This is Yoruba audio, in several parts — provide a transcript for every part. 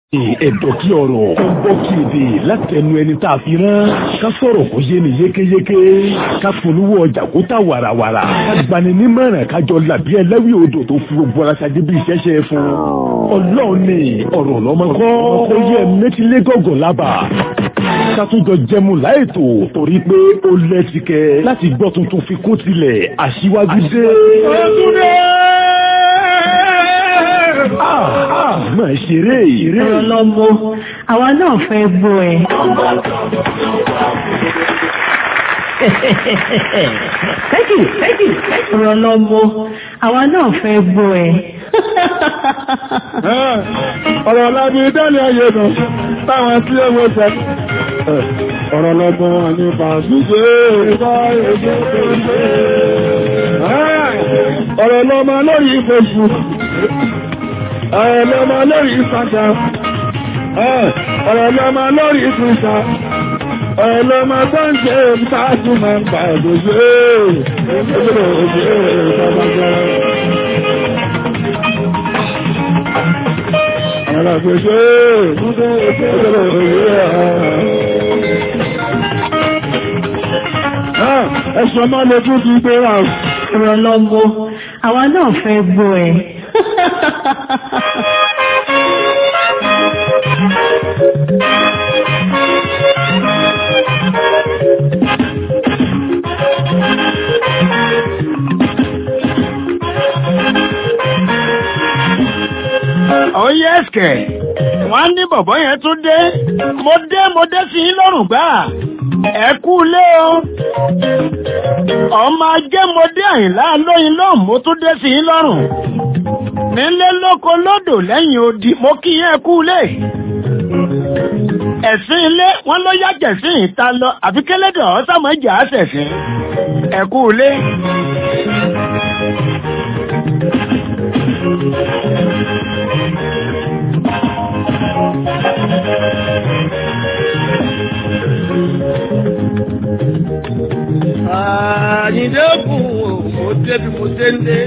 ẹ̀dọ̀ kí ọ̀rọ̀ kó gbọ́ kí èdè láti ẹnu ẹni tá a fi rán ká sọ̀rọ̀ kó yé ni yékéyéké ká polówó ọjà kó tà wàràwàrà ká gbani nímọ̀ràn kájọ làbí ẹlẹ́wì odò tó fi gbogbo ara ṣáájú bí ìṣẹ́ṣẹ́ fún ọlọ́run ní ọ̀rọ̀ lọ́mọ kọ́ ó yẹ mẹ́tílé gọ̀gọ̀ lábà sátúnjọ jẹmu láìtò torí pé ó lẹ́tìkẹ́ láti gbọ́ tuntun fi kó tilẹ̀ aṣíwájú dé. máa ṣeré ìrè. ọlọ́mọ àwa náà fẹ́ gbọ́ ẹ. thank you thank you ọlọ́mọ àwa náà fẹ́ gbọ́ ẹ. ọ̀rọ̀ lábí dẹ́lẹ̀ ayé nù táwọn tí ó wọ́n sẹ́ ọ̀rọ̀ lọ́gbọ́n wọn ní pàṣíṣe ìbá èdè ọ̀rọ̀ lọ́mọ lórí Facebook ọ̀rọ̀ lọ́mọ lórí Instagram ọ̀rọ̀ lọ́mọ lórí Twitter ọ̀rọ̀ lọ́mọ tó ń ṣe ìtàkù máa ń pa ìgbòsí ìgbòsí ìgbòsí Àràgbèsè ìgbòsí Ẹ̀ṣọ́ máa lè tún ti gbé wà. ọ̀rọ̀ lọ́mọ àwa náà fẹ́ gbọ́ ẹ. ó yẹ ẹ̀sìkẹ̀ wọ́n ní bọ̀bọ́ yẹn tún dé mo dé mo dé sí yín lọ́rùn gbà ẹ kú lé o ọmọ ajé mo dé àyìnlá lóyin lóhùn mo tún dé sí yín lọ́rùn nílé lóko lódò lẹ́yìn odi mo kí yẹn kú lé ẹ̀sìn ilé wọn ló yàjẹ̀ sí ìta lọ àfi kélédè ọ̀sàmọ́jà àṣẹ̀sìn ẹ kú lé. Àyìndé kù mo débi mo dé ndé.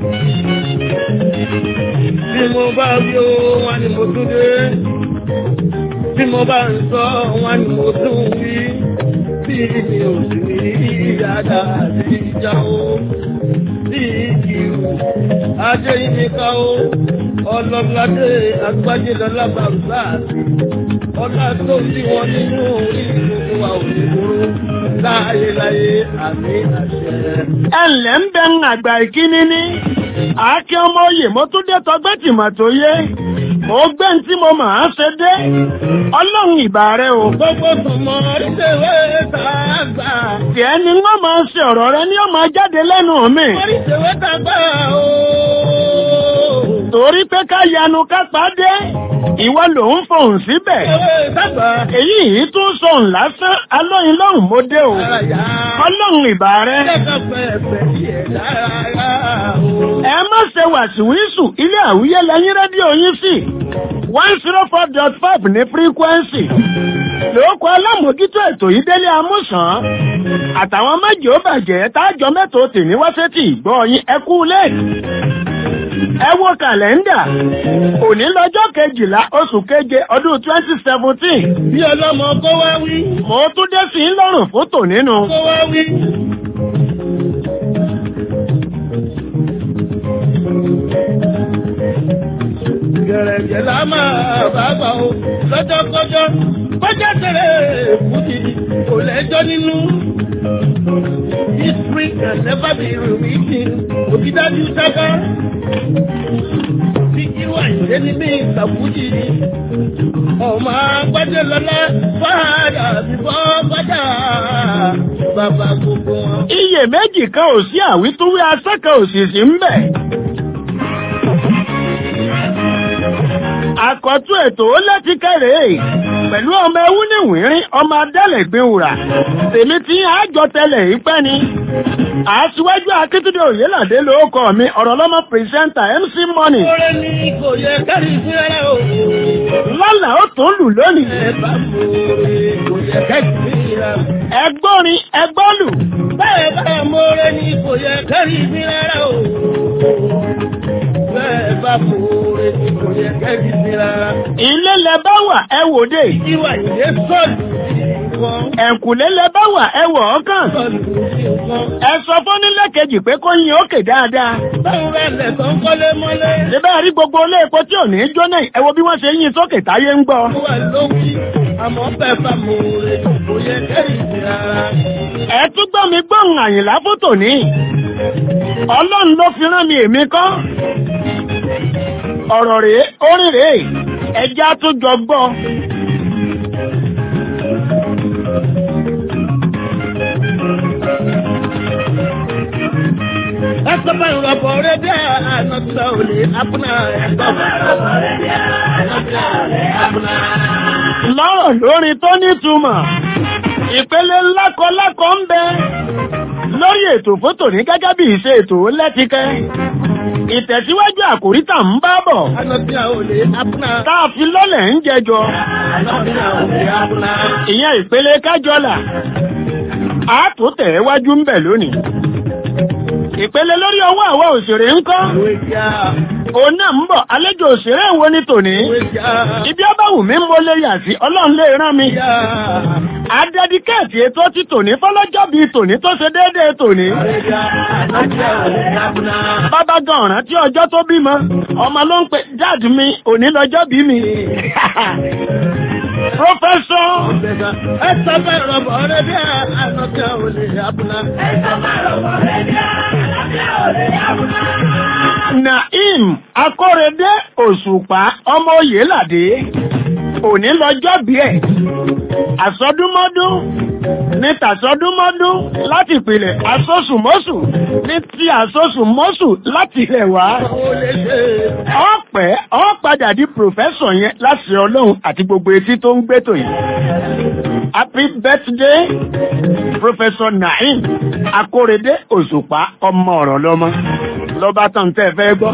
Bí mo bá rí o, wọ́n ní mo tún dé. Bí mo bá ń sọ, wọ́n ní mo tún wí. Bí mi ò sì ní yàrá sí ìjà o. Bí ìkìrù, ajé yìí ní ká o. Ọlọ́gbadé agbájé lọ́lá bàbá àti ọlá tó bí wọn nínú orí gbogbo wa ò ní kúrò láyéláyé àmì àṣẹ. ẹnlẹ́ ń bẹ ń àgbà ìkíní ní àáké ọmọ oyè mo tún dé tọgbẹ́ tìmọ̀ tó yé mo gbé ń tí mo máa ṣe dé ọlọ́run ìbà rẹ o. gbogbo tòmọ oríṣiríṣi tàgbà. tiẹ̀ ni wọ́n máa ṣe ọ̀rọ̀ rẹ ní ọmọ jáde lẹ́nu mi. oríṣiríṣi tàgbà o. torí pé ká yanu ká pàdé ìwọ ló ń fohùn síbẹ̀. èyí yìí tún sọ̀hún lásán alóyin lọ́hùn mo dé o. ọlọ́run ìbà rẹ. ẹ má ṣe wàsíwísù ilé àwúyẹ lẹ́yìn rédíò yín sí one zero four dot five ní frequency. lóko alámòójútó ètò yìí délé amúsàn àtàwọn méjì ó bàjẹ́ tájọ mẹ́tò tì ní wáṣẹ́tì ìgbọ́ yín ẹ kú lẹ́ẹ̀kì ẹ wo kàlẹ́ndà òní lọ́jọ́ kejìlá oṣù keje ọdún twenty seventeen. bí ọlọ́mọ kó wá wí. mo tún dé sí i lọ́rùn fótò nínú. kó wá wí. gẹ̀rẹ̀gẹ̀ la máa bá gbà ó lọ́jọ́kọ́jọ́ bọ́jà tẹ̀lé èkúti kò lẹ́jọ́ nínú. History can never be rewritten. Òbídájú sábà. Bí ìwà ìdè ní bí ìsàkújì. Ọmọ agbájẹ́ lọ́lá fàdà bíbọ́ gbádà. Bàbá gbogbo wọn. iye méjì kan ò sí àwítúwí asẹ́kẹ̀ òṣìṣì ń bẹ̀. àkọ́tún ètò ó lẹ́tí kẹ́rẹ́ pẹ̀lú ọmọ ẹwú ní wìnrín ọmọ adẹ́lẹ̀gbìn wùrà tèmi tí àjọ tẹlẹ̀ yìí pẹ́ ni aṣíwájú akíntúndé òyìnládé lóókọ mi ọ̀rọ̀ lọ́mọ pírẹsẹ́ńtà mc money Oore ni kò yẹ kárí sí rárá o. lọ́là ó tún lù lónìí Ẹ bá mú oore kò yẹ kárí sí rárá. ẹgbọ́rin ẹgbọ́lù Bẹ́ẹ̀ bá mú oore ni kò yẹ kárí sí rárá o. Bẹ́ẹ̀ bá mú oore ni kò yẹ kárí sí rárá. ilé lẹ bá wà ẹ wò dé ìwà ìdè sọ́ọ̀lù nǹkan. ẹ̀kùlé lẹ bá wà ẹ wọ̀ ọ́ kàn sọ́ọ̀lù nǹkan. ẹ sọ fónílé kejì pé kó yin òkè dáadáa báwo bá lẹ̀ tó ń kọ́lé mọ́lé. síbẹ̀ rí gbogbo ilé epo tí ò ní jóná yìí, ẹ wo bí wọ́n ṣe yin sókè táyé ń gbọ́ ó wà lówí àmọ́ bẹ́ẹ̀ bá mo rè kò yẹ kẹ́rì sí ara. ẹ tún gbọ́ mi gbóhùn àyìnlá fótò ní ọlọ́run ló fi rán mi èmi kọ́ ọ̀rọ̀ rèé orin rèé ẹja tún jọ gbọ́ ẹsẹ̀ bá ìrọ̀bọ̀ rẹ̀ dé àná tí a ò lè apná. ẹsẹ̀ bá ìrọ̀bọ̀ rẹ̀ dé àná tí a ò lè apná. lọ́rọ̀ lórin tó nítumọ̀ ìpele lákọlákọ ń bẹ lórí ètò fótò ní gẹ́gẹ́ bí ìṣe ètò lẹ́tíkẹ́ ìtẹ̀síwájú àkòrí tà ń bá bọ̀ àná tí a ò lè apná. tá a fi lọ́lẹ̀ ń jẹjọ àná tí a ò lè apná. ìyẹn ìpele kájọlà a tó tẹ̀ wájú ń bẹ̀ lónìí ìpele lórí ọwọ́ àwọn òṣèré ń kọ́ ìwé jà òun náà ń bọ̀ àlejò òṣèré wo ni tòní ìwé jà ibi ọbàwù mi mo lè yà sí ọlọ́run lè rán mi jà. adẹ́díkẹ́ẹ̀tì ètò ti tòní fọlọ́jọ́ bíi tòní tó ṣe déédéé tòní ìwé jà àná tí a ò lè apná. bàbá gan ọ̀ràn tí ọjọ́ tó bímọ ọmọ ló ń pè dad mi òní lọ́jọ́ bí mi pọfẹsọ ẹsẹ̀ bá ìrọ̀bọ̀ rẹ̀ dé àná tí a ò lè apná. ẹsẹ̀ bá ìrọ̀bọ̀ rẹ̀ dé àná tí a ò lè apná. naim akórèdé òṣùpá ọmọ oyèládé òní lọ́jọ́ bí ẹ̀ àsọdúnmọ́dún ní tàsọdúnmọ́dún láti ìpìlẹ̀ asọ́sùmọ́sù ní ti asọ́sùmọ́sù láti ilẹ̀ wá ó lè ṣe ọ̀pẹ́ ọ̀ padà di pòfẹ́sọ̀ yẹn láti ọlọ́run àti gbogbo etí tó ń gbẹ́tò yìí. happy birthday professor naim akórèdé òṣùpá ọmọ ọ̀rọ̀ lọ́mọ lọ́ba tán tẹ́ fẹ́ gbọ́.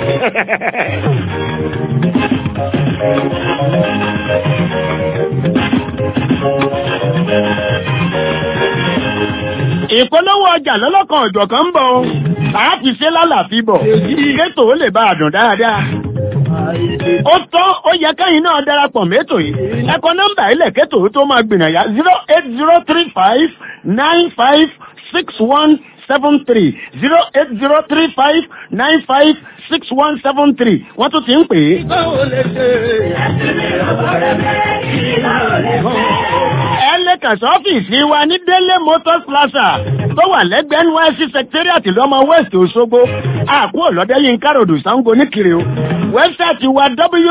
ìpolówó ọjà lọ́lọ́kan ọ̀jọ̀kan ń bọ̀ ọ́ tàá fi ṣe lálàáfí bọ̀ kétò ó lè bá a dùn dáadáa. ó tọ́ ó yẹ kẹ́yìn náà darapọ̀ mẹ́tò yìí ẹ̀kọ́ nọ́mbà ilẹ̀ kétò ó tó máa gbìnàyà zero eight zero three five nine five six one seven three zero eight zero three five nine five six one seven three wọ́n tún ti ń pè é. báwo lè ṣe ẹsẹ̀ bá ìrọ̀bọ̀ rẹ̀ dé àná tí a ò lè apná. ẹlẹ́kàn sọ́fíìsì wa ní délé motors plaza tó wà lẹ́gbẹ̀ẹ́ nysc secretariat lọ́mọ west òṣogbo àkú ọ̀lọ́dẹ́ yín káròdù sango níkiri o wẹ́bsáìtì wa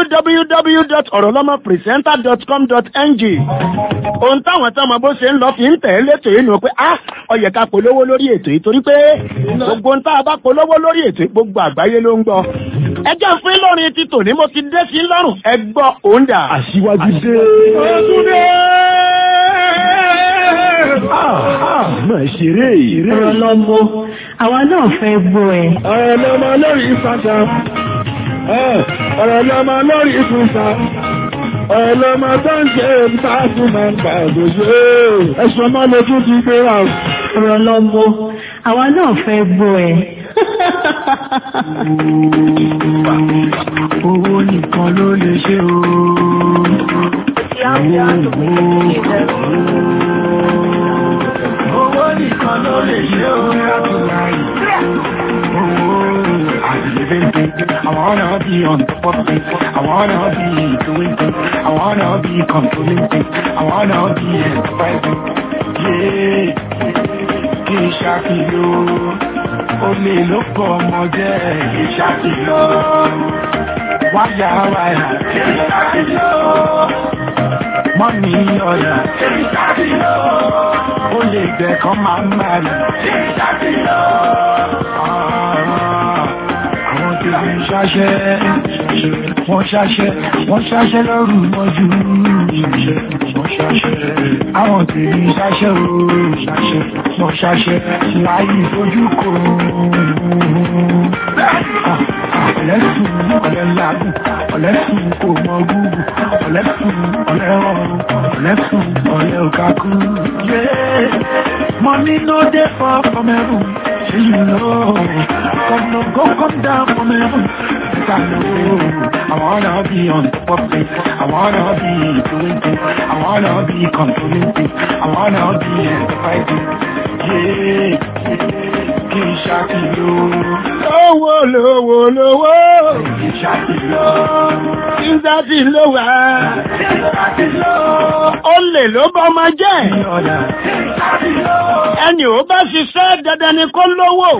www.orolomopresenter.com.ng ohun táwọn tọ́mọ bó ṣe ń lọ fi ń tẹ̀ ẹ́ létò yìí nù pé ah ó yẹ ká polówó lórí ètò yìí torí pé gbogbo ń tá a bá polówó lórí ètò yìí gbogbo àgbáyé ló ń gbọ́ ẹjẹ́ fún lórin ti tòní mo ti dé sí lọ́rùn ẹ gbọ́ òun dà. Aṣíwájú dé. Ah, ah, Máa ṣeré ìrè. ọ̀rọ̀ lọ́mọ àwa náà fẹ́ gbọ́ ẹ. ọ̀rọ̀ lọ́mọ lórí ìfàṣà ọ̀rọ̀ lọ́mọ lórí ìfúnṣà ọ̀rọ̀ lọ́mọ tó ń ṣe ìfàṣù máa ń gbà òṣèṣe ẹ̀sùn ọmọ lójú ti gbé wà. ọ̀rọ̀ lọ́mọ àwa náà fẹ́ gbọ́ ẹ. owó nìkan ló lè ṣe o. owó nìkan ló lè ṣe o. I wanna be on top of it. I wanna be doing things. I wanna be controlling things. I wanna be enterprising. Yeah, kì í ṣàkìlò. Olè ló pọ̀ ọmọ jẹ́ kì í ṣàkìlò. Wáyà wáyà kì í ṣàkìlò. Mọ́mí ọ̀yà kì í ṣàkìlò. Olè gbẹ̀kan máa ń marry kì í ṣàkìlò. Àwọn tí wọ́n ń ṣáṣẹ́, wọ́n ṣáṣẹ́, wọ́n ṣáṣẹ́ lọ́rù mọ́jú. Wọ́n ṣáṣẹ́, àwọn tí ń ṣáṣẹ́ o, ṣáṣẹ́, wọ́n ṣáṣẹ́, láyé fojú kò. Ọ̀lẹ́sùn, ọ̀lẹ́lágùn, ọ̀lẹ́sùn kò mọ gúgù, ọ̀lẹ́sùn, ọ̀lẹ́rọ̀rùn, ọ̀lẹ́sùn, ọ̀lẹ́ òkàkú. Money no dey fall from heaven, shey you know. God no go come down from heaven, I wanna be on top of things. I wanna be doing things. I wanna be controlling things. I wanna be enterprising. Yeah, kì í ṣàkìlò. lówó lówó lówó Kì í ṣàkìlò. nígbà tí ló wà Kì í ṣàkìlò. ó lè ló bá ọmọ jẹ́ Ní ọ̀dà. Kì í ṣàkìlò. ẹni ò bá ṣiṣẹ́ dandan ni kó lówó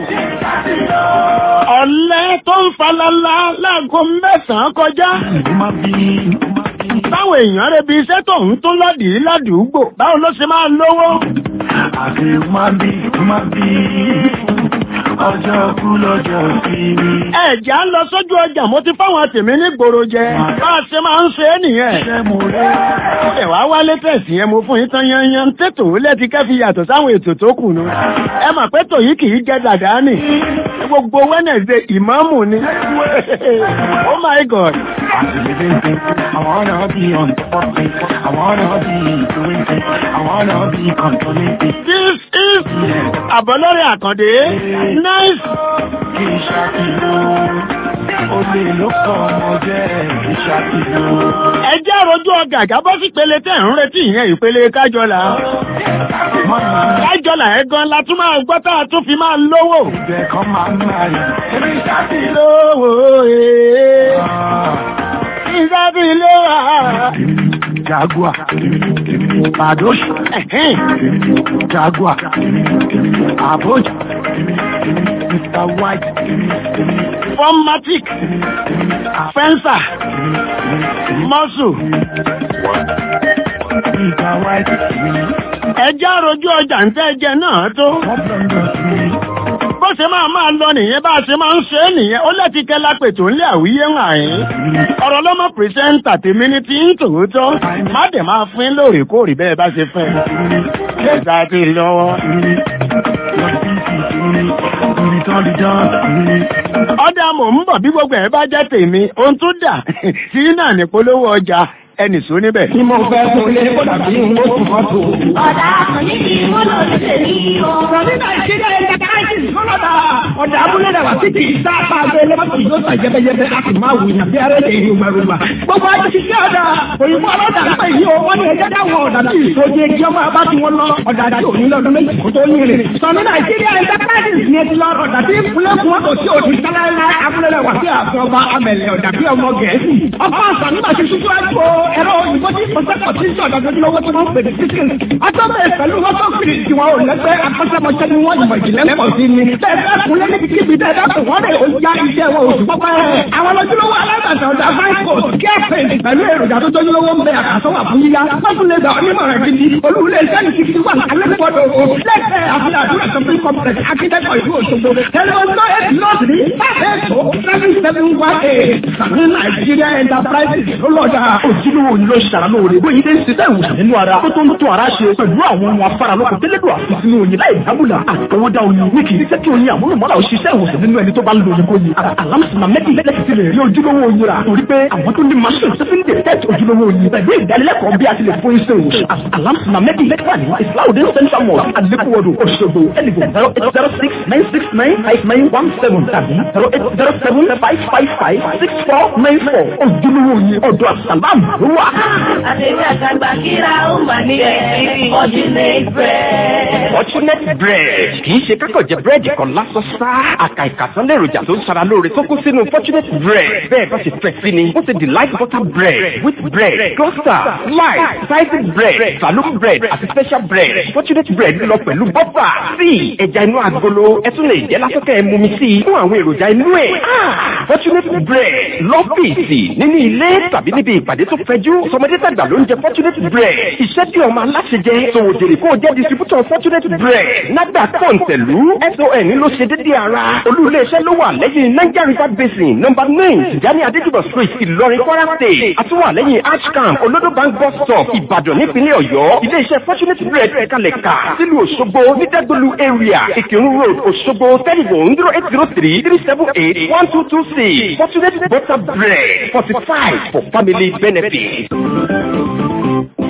ọ̀lẹ tó ń falala láago mẹ́sàn-án kọjá Ó máa bí. Ó máa bí. báwo èèyàn rẹ̀ bí iṣẹ́ tó ń tún lọ́dìí ládùúgbò báwo ló ṣe máa lówó Àti ó máa bí. Ó máa bí. Ọjọ́ kú lọ́jọ́ sí mi. ẹ̀já ń lọ sójú ọjà mo ti fáwọn tèmi ní gbòòrò jẹ bá a ṣe máa ń ṣe é nìyẹn Ṣé mo rẹ́? ẹ wá wálé tẹ̀sí yẹn mo fún yín tán yanyan tètò lẹ́ti kẹ́fì yàtọ̀ sáwọn ètò tó kù nù ẹ mà pé tòyí kì í jẹ́ dàdá nì gbogbo Wednesday ìmáàmù ni oh my god living things. I wanna be on top of things. I wanna be doing things. I wanna be controlling things. this is àbọ̀lọ́rẹ̀ àkàndé nice Kì í ṣàkìlò. Olè ló kọ́ ọmọ jẹ́ kì í ṣàkìlò. ẹ jẹ́ àròjù ọgà àgábọ́ sí ìpele tẹ̀ ń retí ìyẹn ìpele kájọlá kájọlá ẹ gan la tún máa gbọ́ tá a tún fi máa lówó Ibẹ̀ kan máa ń máa yà. Kì í ṣàkìlò. lówó ee ìsábì lówó Jaguar. Padosh. ẹ̀hìn. Jaguar. Abuja. Mr. White. Formatic, Fencer, Muscle, Mr. White. ẹjẹ́ àròjú ọjà ń tẹ́ ẹjẹ́ náà tó. Bó ṣe máa máa lọ nìyẹn bá a ṣe máa ń ṣe é nìyẹn, ó lẹ́ti kẹ́lá pètò ńlẹ̀ àwíyé ń àyín. Ọ̀rọ̀ lọ́mọ pìrìsẹ́ńtà tèmi ní ti ń tòótọ́. Má dẹ̀ máa fín lóòrèkóòrè bẹ́ẹ̀ bá ṣe fẹ́. Ẹ̀sà ti lọ́wọ́. Ọ̀dà mò ń bọ̀ bí gbogbo ẹ̀ bá jẹ́ tèmi, ohun tó dà sí náà ní polówó ọjà ẹnì sọ níbẹ̀. Tí mo fẹ́ fún ilé kó dàbí ń wó tún mọ́tò. Ọ̀dà àkànní ni wọ́n lò ní tèmi o. Rọ̀bí Nàìjíríà ẹ̀ka káyọ̀tì kọ́lọ́dà. Ọ̀dà abúlé rẹ̀ wá sí kì í sá apá abẹ́ lẹ́mọ́tò yóò sàn jẹ́bẹ́jẹ́bẹ́ a sì máa wùyàn bí arẹ́ lè yí gbàgbà. Gbogbo ajé ti ṣe ọ̀dà. Òyìnbó ọlọ́dà ń pè yí o. Wọ́n ní ẹjẹ́ dáwọ̀ ọ̀dà tí ìṣojú ẹjẹ́ ọmọ abá tí wọ́n lọ. Ọ̀dà àti òní lọ́dún méjì kó tó yín rè. Sọ̀ní Nàìjíríà ẹ̀ka káyọ̀tì ni ẹ ti lọ ọ̀dà tí ìpínlẹ̀ fún ọ̀tọ̀ tí òdì sáláńlá abúlé rẹ̀ wá sí àfin ọba amẹ̀lẹ̀ ọ̀dà bí ọmọ Gẹ̀ẹ́sì. Ọba àṣà nígbà tí ṣíṣú àjò ẹ̀rọ òyìnbó tí ìpọ́sẹ́pọ̀ tí ń sọ̀dọ̀ lójúlówó tí wọ́n ń pè ní sísìn. Atọ́bẹ̀ pẹ̀lú wọ́tọ́fìrì tí wọn ò lẹ́gbẹ́ akọ́ṣẹ́mọṣẹ́ ni wọ́n ìmọ̀ ìjìnlẹ̀ pọ̀ sí ni. Bẹ́ẹ̀ kúnlé níbi kíbi tẹ́ dákun wọ́n rẹ̀ ó ya iṣẹ́ wọn oṣù pọ́pẹ́. Àwọn lójúlówó alágbàtà ọ̀dà Franco kẹ́ẹ̀pẹ̀ pẹ̀lú èròjà tó tójúlówó ń bẹ àkàsọ́wà fún yíyá. Wọ́n tún lè gbà onímọ̀ràn gidi. Olúwulẹ̀ iṣẹ́ ní kíkí wà alẹ́kọ̀ọ́dọ̀ o. Lẹ́kẹ̀ẹ́ àfihàn àdúrà shopping complex akíndẹ́kọ̀ ìlú Òṣogbo. Tẹlifóńtò eight north ní five eight oh seven seven one eight. Sàmì Nàìjíríà Enterprises ló lọ́jà. ojúlówó ni ló ṣàrà lóore bóyá ilé ń ṣiṣẹ́ ìwòsàn nínú ara tó tó ń tún ara ṣe pẹ̀lú àwọn ohun afárá lóko tẹ́lẹ̀dọ̀ àfi sínú oyin láì dábùlà àtọwọ́dá oyin ní kì í ṣe kí oyin àmúlùmọ́lá ò ṣiṣẹ́ ìwòsàn nínú ẹni tó bá ń lo oyin kó yin alámùsùnmá mẹ́tì lẹ́sì ti lè rí ojúlówó oyin rà torí pé àwọn tó ní machine tó fi ń detect ojúlówó oyin pẹ̀lú ìdánilẹ́kọ̀ọ́ bí a ti lè fún iṣẹ́ ìwòsàn alámùsùnmá mẹ́tì wà ní islaudin central mosque alekuwodo Òṣogbo ẹnìgbò zero eight zero six nine six nine five nine one seven tàbí zero eight zero seven five five five six four nine four ojúlówó oyin ọ̀dọ̀ àsàlámù ló wà. Àtẹ̀mí àtàgbà kíra ó mà ní ẹ̀rí Fortunate bread. Fortunate bread kì í ṣe kákọ̀ jẹ búrẹ́dì kan lásán sá. Àkà ìkàtán lèròjà tó ń ṣara lóore tó kún sínú Fortunate bread. Bẹ́ẹ̀ bá ṣe fẹ́ sí ni, ó ṣe delight butter bread, wheat bread, cluster, slice, sliced bread, saloon bread àti special bread. Fortunate bread lọ pẹ̀lú bọ́fà, tíì, ẹja inú agolo, ẹ tún lè jẹ́ lásán kẹ́ ẹ mú mi sí i fún àwọn èròjà inú ẹ̀. Fortunate bread lọ́fíìsì nínú ilé tàbí níbi ìpàdé tó fẹjú. Sọmọdé tàgbà ló ń jẹ Fortunate bread. Iṣẹ́ tí ọmọ aláṣẹ jẹ, sòwò jèrè kó o jẹ́ distributor Fortunate bread. Nàgbà kọ̀ǹtẹ̀lú SON ló ṣe dédé ara. Olú-ilé-iṣẹ́ ló wà lẹ́yìn Niger River Basin nọ́mbà nine Tijani Adéjúbọ̀ street Ìlọrin Kwara state. Àtúwà lẹ́yìn Archcamp Olodo bank bus stop Ìbàdàn nípínlẹ̀ Ọ̀yọ́. Ilé-iṣẹ́ Fortunate bread kalẹ̀ kà sílùú Òṣogbo ní Dẹ́gbẹ̀lú area Ìkírun road Òṣogbo telephone zero eight zero three three seven eight one two two six Fortunate butter bread forty five for family benefit.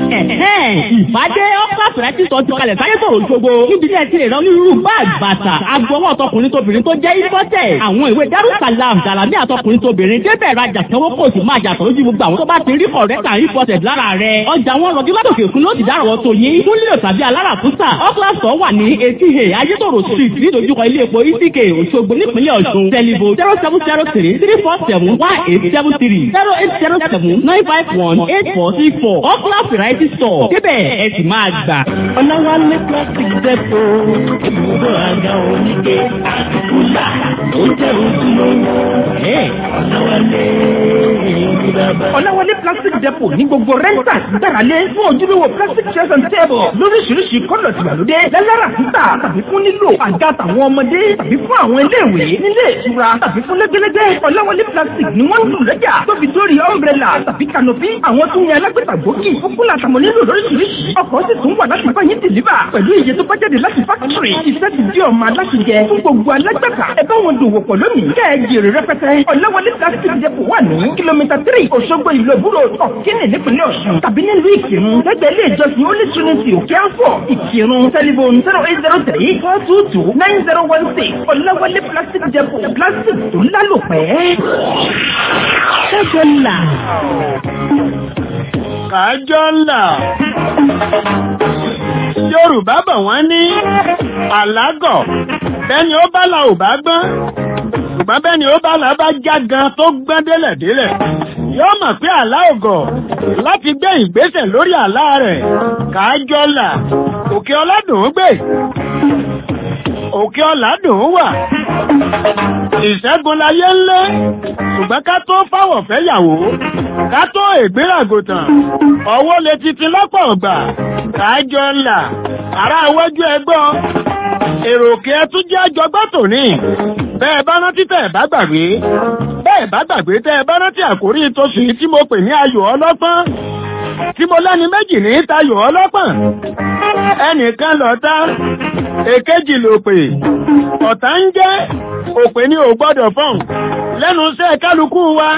ìbádé ọ́pàá fẹ̀rẹ́tì sọ ti kalẹ̀ sáyé sọ̀rọ̀ ṣogbo níbi tí ẹ ti lè rán onírúurú báàgì bàtà agbọwọ́ ọtọkùnrin tóbìnrin tó jẹ́ ìfọ́tẹ̀ àwọn ìwé darussalam gàlámì àtọkùnrin tóbìnrin débẹ̀ rajà sanwó kò sì máa yàtọ̀ lójú gbogbo àwọn tó bá ti rí kọ̀rẹ́tà ìfọ́tẹ̀ lára rẹ̀ ọjà wọn rọjú látòkè fún ló ti dárọ̀ tó yín fún lílo tàbí aláràkúsà ọ́kílàsọ̀ wà ní etí he ayétòrò street nídojúkọ ilé epo itk òṣogbo nípínlẹ̀ ọ̀ṣun tẹlifo zero seven zero three three four seven one eight seven three zero eight zero seven nine five one eight four three four ọ́kílà variety store débẹ̀ ẹ sì máa gbà. ọ̀làwálé plastic depo ibùdó àga oníke àtìkúlà ó jẹ́ ojúlówó ọ̀làwálé ìdíbàbà. ọ̀làwálé plastic depo ní gbogbo rẹ́ńtà gbáralé fún ojúlówó plastic chairs and table lóríṣiríṣi kọ́lọ̀ tìgbàlódé lẹ́lára títà tàbí fún nílò àga tàwọn ọmọdé tàbí fún àwọn iléèwé nílé ìtura tàbí fún lẹ́gbẹ́lẹ́gbẹ́ ọ̀làwálé plastic ni wọ́n ń lù lọ́jà tóbi dórí umbrella tàbí canopy àwọn tó ní alágbèta gbòógì fúkúlà àtàwọn nílò lóríṣiríṣi ọkọ̀ sì tún wà láti bá yín dìlíbà pẹ̀lú iye tó bá jáde láti fákítírì iṣẹ́ ti di ọmọ aláṣẹjẹ fún gbogbo alágbàtà ẹ bá wọn dòwò pọ̀ lónìí kẹ́ ẹ jèrè rẹpẹtẹ ọ̀làwálé plastic depot wà ní kìlómítà tírì òṣogbo ìlú ìbúrò ọ̀kínì nípínlẹ̀ ọ̀ṣun tàbí nílùú ìkírun lẹ́gbẹ̀ẹ́ ilé ìjọsìn holy trinity òkè àfọ̀ ìkírun tẹlifon zero eight zero three four two two nine zero one six ọ̀làwálé plastic depot plastic tó lálòpẹ́. ṣẹ́jọ́ là. kájọ́ là. Yorùbá bọ̀ wọ́n ní àlágọ̀ bẹ́ni ó bá la ò bá gbọ́n ṣùgbọ́n bẹ́ni ó bá la bá já gan tó gbọ́n délẹ̀ délẹ̀ yóò mọ̀ pé àlá ògọ̀ láti gbé ìgbésẹ̀ lórí àlá rẹ̀ kájọ́ là òkè ọládùn ún gbé òkè ọládùn ún wà ìṣẹ́gun láyé ńlẹ́ ṣùgbọ́n ká tó fáwọ̀ fẹ́yàwó ká tó ìgbéràgòtàn ọwọ́ lè titi lọ́pọ̀ ọ̀gbà kájọ ńlá ará iwájú ẹgbọ́ èrò òkè ẹtún jẹ́ àjọgbọ́ tòní bẹ́ẹ̀ bá rántí tẹ́ ẹ̀ bá gbàgbé bẹ́ẹ̀ bá gbàgbé tẹ́ ẹ bá rántí àkórí tóṣù tí mo pè ní ayò ọlọ́pọ́n tí mo lẹ́ni méjì ní tayò ọlọ́pọ́n ẹnìkan lọ́tá èkejì ló pè ọ̀tá ń jẹ́ òpè ní ò gbọ́dọ̀ fọ́n lẹ́nu iṣẹ́ kálukú wa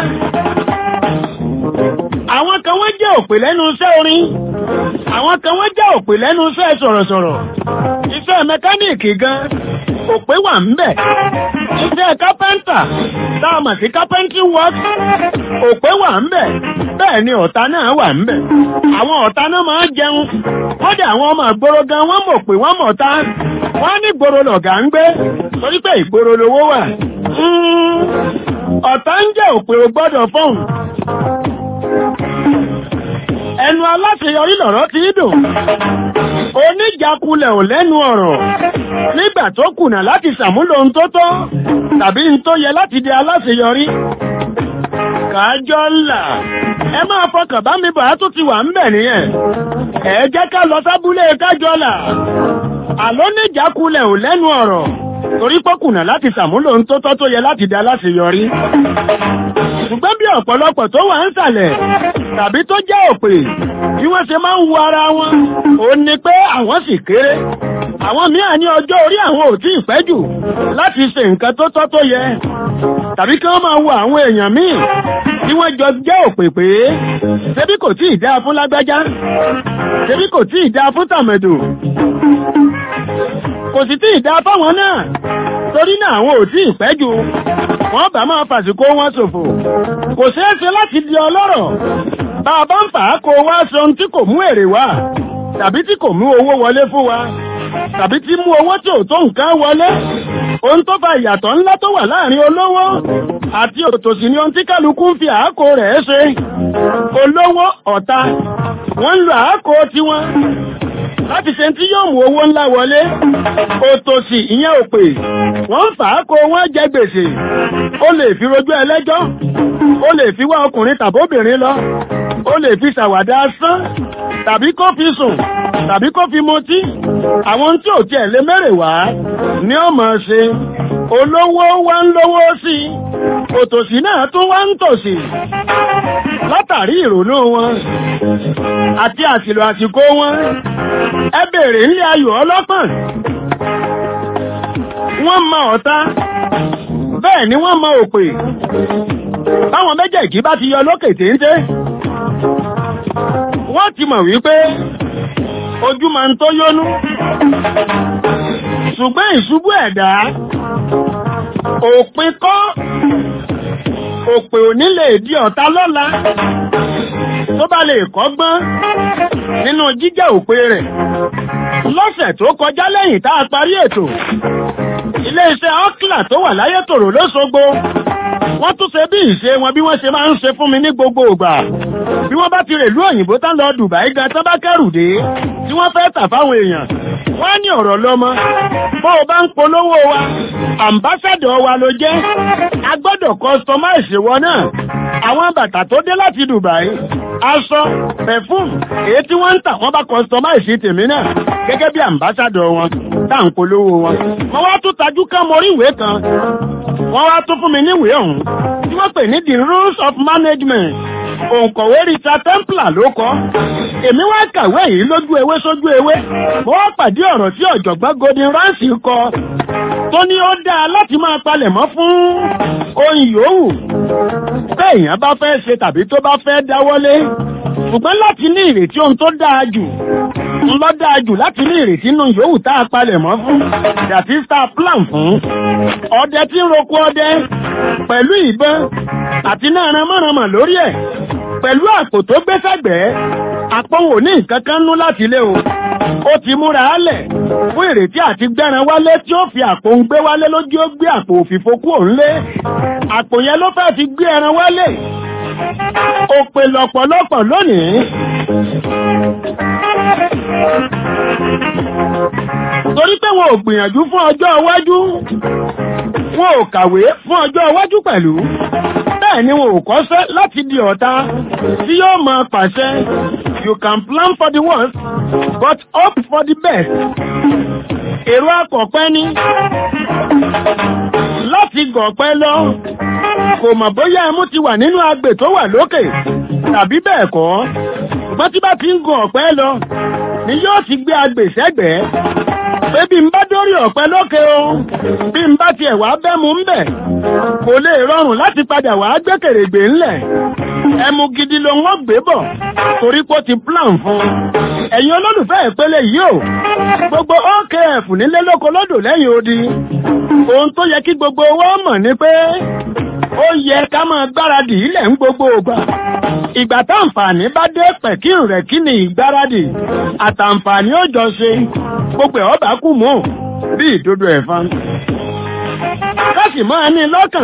àwọn kan wọ́n jẹ́ òpè lẹ́nu iṣẹ́ orin àwọn kan wọ́n jẹ́ òpè lẹ́nu iṣẹ́ sọ̀rọ̀sọ̀rọ̀ iṣẹ́ mẹkáníìkì gan òpè wà ń bẹ̀ iṣẹ́ kápẹ́ńtà táàmà sí kápẹ́ńtì work òpè wà ń bẹ̀ bẹ́ẹ̀ ni ọ̀tá náà wà ń bẹ̀ àwọn ọ̀tá náà máa ń jẹun kọ́dà àwọn ọmọ àgbòrò gan wọ́n mọ̀ pé wọ́n mọ̀ ta wọ́n ní gbòrò lọ̀gá ń gbé torí pé ìgboro lowó wà ọ̀tá ń jẹ́ òpè ò gbọ́dọ̀ fọ́hùn ẹnu aláṣeyọrí lọ̀rọ̀ ti dùn oníjàkulẹ̀ ò lẹ́nu ọ̀rọ̀ nígbà tó kùnà láti ṣàmúlò ohun tó tọ́ tàbí ohun tó yẹ láti di aláṣeyọrí kájọ́ ńlá ẹ máa fọkàn bá mi bàá tó ti wà ń bẹ̀ nìyẹn ẹ jẹ́ ká lọ sábúlé kájọ́ là àló níjàkulẹ̀ ò lẹ́nu ọ̀rọ̀ torí pọ́kùnà láti ṣàmúlò ohun tó tọ́ tó yẹ láti di aláṣeyọrí ṣùgbọ́n bí ọ̀pọ̀lọpọ̀ tó wà ń sàlẹ̀ tàbí tó jẹ́ òpè bí wọ́n ṣe máa ń wo ara wọn ò ní pé àwọn sì kéré àwọn mìíràn ní ọjọ́ orí àwọn ò tí ì pẹ́ jù láti ṣe nǹkan tó tọ́ tó yẹ tàbí kí wọ́n máa wo àwọn èèyàn míì tí wọ́n jọ jẹ́ òpè pé ṣebí kò tí ì dáa fún lágbájá ṣebí kò tí ì dáa fún tàmẹ̀dò kò sì tí ì dáa fáwọn náà torí náà àwọn ò tí ì pẹ́ jù wọ́n bá máa fàsìkò wọn ṣòfò kò ṣeé ṣe láti di ọlọ́rọ̀ bá a bá ń fà á kó wá ṣe ohun tí kò mú èrè wá tàbí tí kò mú owó wọlé fún wa tàbí tí mú owó tí ò tó nǹkan wọlé ohun tó fa ìyàtọ̀ ńlá tó wà láàrin olówó àti òtòṣì ni ohun tí kálukú ń fi àákò rẹ̀ ṣe olówó ọ̀tá wọ́n ń lo àákò tiwọn láti ṣe tí yóò mú owó ńlá wọlé òtòṣì ìyẹn òpè wọ́n ń fà á kó wọ́n jẹ gbèsè ó lè fi rojú ẹlẹ́jọ́ ó lè fi wá ọkùnrin tàbóbìnrin lọ ó lè fi ṣàwàdà asán tàbí kó fi sùn tàbí kó fi mutí àwọn tí ò tiẹ̀ lé mẹ́rẹ̀ wá ní ọmọ ṣe olówó wá ń lówó sí i òtòṣì náà tún wá ń tòṣì látàrí ìrònú wọn àti àsìlò àsìkò wọn ẹ bèèrè nílé ayò ọlọ́pọ̀n wọ́n mọ ọ̀tá bẹ́ẹ̀ ni wọ́n mọ òpè báwọn méjèèjì bá ti yọ lókè téńté wọ́n láti mọ̀ wípé ojú máa ń tó yónú ṣùgbọ́n ìṣubú ẹ̀dá òpin kọ́ òpè òní lè di ọ̀tá lọ́la tó bá lè kọ́gbọ́n nínú jíjẹ́ òpè rẹ̀ lọ́sẹ̀ tó kọjá lẹ́yìn tá a parí ètò ilé-iṣẹ́ ọ́kìlà tó wà láyé tòrò lóṣogbo wọ́n tún ṣe bí ìṣe wọn bí wọ́n ṣe máa ń ṣe fún mi ní gbogbo ìgbà bí wọ́n bá ti rèlú òyìnbó tán lọ Dubai gan tán bá kẹ́rù dé tí wọ́n fẹ́ tà fáwọn èèyàn wọ́n á ní ọ̀rọ̀ lọ́mọ bó o bá ń polówó wa àmbásádọ̀ wa ló jẹ́ a gbọ́dọ̀ customize wọn náà àwọn bàtà tó dé láti Dubai aṣọ perfume èyí tí wọ́n ń tà wọ́n bá customize tèmi náà gẹ́gẹ́ bí àmbásádọ̀ wọn tá à ń polówó wọn wọ́n wá tún tajú ká mọ orí ìwé kan wọ́n wá tún fún mi níwèé ọ̀hún tí wọ́n pè ní the rules of management òǹkọ̀wé Rita Templar ló kọ́ èmi wá kàwé yìí lójú ewé sójú ewé mo wá pàdé ọ̀rọ̀ tí ọ̀jọ̀gbọ́n Gordon Ramsay kọ tó ní ó dáa láti máa palẹ̀mọ́ fún ohun yòówù pé èèyàn bá fẹ́ ṣe tàbí tó bá fẹ́ dáwọ́lé ṣùgbọ́n láti ní ìrètí ohun tó dáa jù ń lọ dáa jù láti ní ìrètí inú yòówù tá a palẹ̀mọ́ fún dàtí star plan fún ọdẹ tí ń roko ọdẹ pẹ̀lú ìbọn àti náà ranmọ́ranmọ́ lórí ẹ̀ pẹ̀lú àpò tó gbé sẹ́gbẹ̀ẹ́ àpòwò ní nǹkan kan nú láti ilé o ó ti múra álẹ̀ fún ìrètí àti gbẹ́ran wálé tí ó fi àpò ń gbé wálé lójú ó gbé àpò òfìfo kú òun lé àpò yẹn ló fẹ́ fi gbé ẹran wálé ó pe lọ́pọ̀lọpọ̀ lónìí torí pé wọn ò gbìyànjú fún ọjọ́ iwájú wọn ò kàwé fún ọjọ́ iwájú pẹ̀lú bẹ́ẹ̀ ni wọn ò kọ́ṣẹ́ láti di ọ̀tá tí yóò máa pàṣẹ you can plan for the worst but hope for the best èrò akọ̀pẹ́ ni láti gọ̀pẹ́ lọ kò mọ̀ bóyá ẹmú ti wà nínú agbè tó wà lókè tàbí bẹ́ẹ̀ kọ́ ṣùgbọ́n tí bá ti ń gun ọ̀pẹ lọ ni yóò ti gbé agbè sẹ́gbẹ̀ẹ́ pé bí n bá dórí ọ̀pẹ lókè o bí n bá tiẹ̀ wá bẹ́mu ń bẹ̀ kò lè rọrùn láti padà wá gbẹ́kèrègbè ńlẹ̀ ẹmu gidi ló ń wọ́n gbé bọ̀ torí pé ó ti plan fún un ẹ̀yin olólùfẹ́ ìpele yìí o gbogbo OKF nílé lóko lódò lẹ́yìn odi ohun tó yẹ kí gbogbo wọn mọ̀ ni pé ó yẹ ká máa gbáradì ilẹ̀ ń gbogbo ògbà ìgbà táǹfààní bá dé pẹ̀kírùn rẹ̀ kí ni ìgbáradì àtàǹfààní ó jọ ṣe gbogbo ẹ̀ ọba kù mọ́ bí ìdodo ẹ̀fọn káṣì máa ní lọ́kàn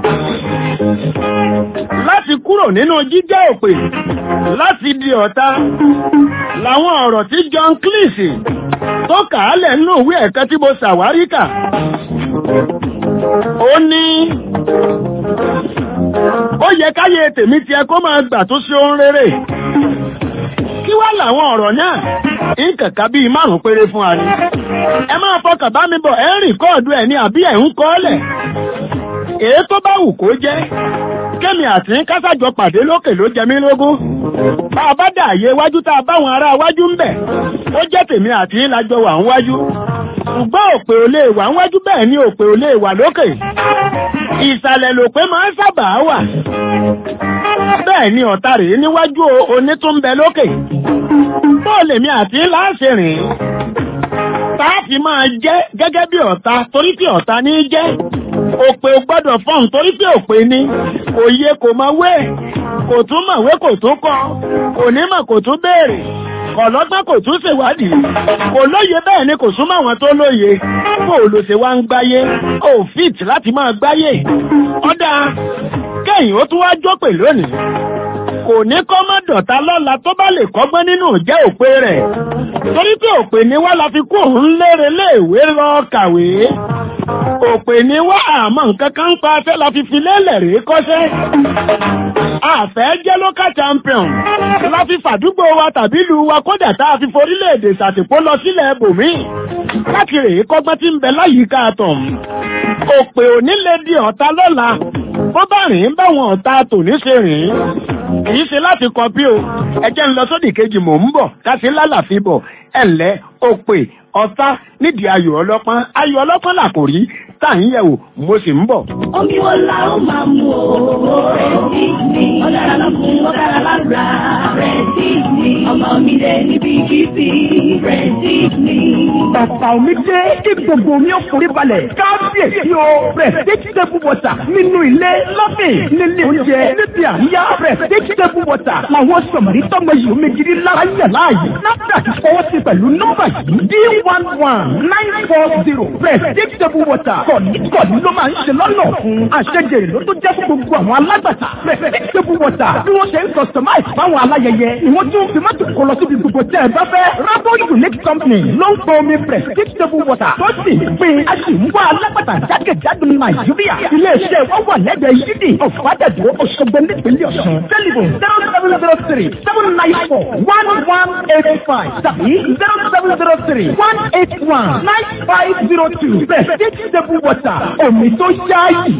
láti kúrò nínú jíjẹ́ òpè láti di ọ̀tá làwọn ọ̀rọ̀ tí John Cleese tó kà á lẹ̀ nínú ìwé ẹ̀kẹ́ tí mo ṣàwárí kà ó ní ó yẹ káyé tèmi tiẹ̀ kó máa gbà tó ṣe ohun rere kí wá làwọn ọ̀rọ̀ náà ìkàkà bíi márùn péré fún wa ni ẹ máa fọkàn bá mi bọ̀ ẹ ń rìn kọ́ọ̀dù ẹ̀ ní àbí ẹ̀ ń kọ́ lẹ̀ èyí tó bá wù kó jẹ́ kémi àti kásàjọ pàdé lókè ló jẹ mí lógún bá a bá dà àyè iwájú tá a báwọn ará iwájú ń bẹ̀ ó jẹ́ tèmi àti lájọ wà ń wájú ṣùgbọ́n òpè ò lè wà ń wájú bẹ́ẹ̀ ni òpè ò lè wà lókè ìsàlẹ̀ lòpè máa ń sábà wà bẹ́ẹ̀ ni ọ̀tá rèé níwájú onítúnbẹ lókè bóòlù èmi àti láṣẹ rìn táàfì máa jẹ́ gẹ́gẹ́ bí ọ̀tá torí pé ọ̀tá ní jẹ́ òpè ò gbọ́dọ̀ fọ́n torí pé òpè ní kò yẹ kò máa wé kò tún mọ̀wé kò tún kọ́ kò ní mọ̀ kò tún béèrè kọ̀lọ́gbọ́n kò tún ṣèwádìí kò lóye bẹ́ẹ̀ ni kò súnmọ́ àwọn tó lóye kó o lò ṣe wá ń gbáyé ó fit láti máa gbáyé ọ̀dà kẹ́yìn ó tún wá jópè lónìí kò ní kọ́ mọ́ dọ̀tá lọ́la tó bá lè kọ́gbọ́n nínú jẹ́ òpè rẹ̀ torí pé òpè ni wá la fi kó òun lére léèwé lọ kàwé òpè ni wá àmọ́ nǹkan kan ń pa afẹ́ la fi fi lélẹ̀ rèé kọ́ṣẹ́ àfẹ́ jẹ́ local champion la fi fàdúgbò wa tàbí ìlú wa kódà tá a fi forílẹ̀-èdè ṣàtìpó lọ sílẹ̀ bòmíì láti rèé kọ́gbọ́n tí ń bẹ láyìíká tọ̀m òpè òní lè di ọ̀tá lọ́la bó bá rìn báwọn ọ̀tá tòní ṣe rìn kìí ṣe láti kọpí o ẹjẹ́ ń lọ sódì kejì mò ń bọ̀ káṣí lálàfi bọ̀ ẹ̀lẹ́ òpè ọ̀tá nídìí ayò ọlọ́pọ́n ayò ọlọ́pọ́n là kò rí tá à ń yẹ̀wò mo sì ń bọ̀. Omi wo la ó máa mu o? Prestige ni. Ó dára lọ́kùn, ó dára lára. Prestige ni. Ọmọ mi dé níbi kìsì. Prestige ni. Bàbá omi dé kí gbogbo omi ọkùnrin balẹ̀. Kábíyèsí o. Prestige table water nínú ilé lọ́fìn nílé oúnjẹ níbi àríyá. Prestige table water làwọn sọ̀mọ̀rí tọ́mọ yìí omi gidi lára yẹ̀ láàyè. NAFDAC fọwọ́ sí pẹ̀lú nọ́mbà yìí. D one one nine four zero. Prestige table water. Kọ̀ọ̀nìkọ̀ọ̀nì ló máa ń ṣe lọ́nà fún. Àṣejèrè ló tó jẹ́ fún gbogbo àwọn alágbàtà. Prestige table water. Bí wọ́n ṣe ń customize fáwọn aláyẹyẹ. Ìwọ́n tún fi mọ́tò kọ lọ síbi gbogbo tẹ́ ẹ bá fẹ́. Rabo Unique Company ló ń pọ omi Prestige table water. Tó sì ń pín a sì ń wá alágbàtà jákèjádò Nàìjíríà. Ilé-iṣẹ́ wa wà lẹ́gbẹ̀ẹ́ yídì ọ̀fadàdó Òṣogbo nípínlẹ̀ Ọ̀ṣun. Tẹlifon zero seven zero three seven nine four one one eight five tàbí zero seven zero three one eight one nine five zero two. Prestige table water. Omi tó ṣáàyè.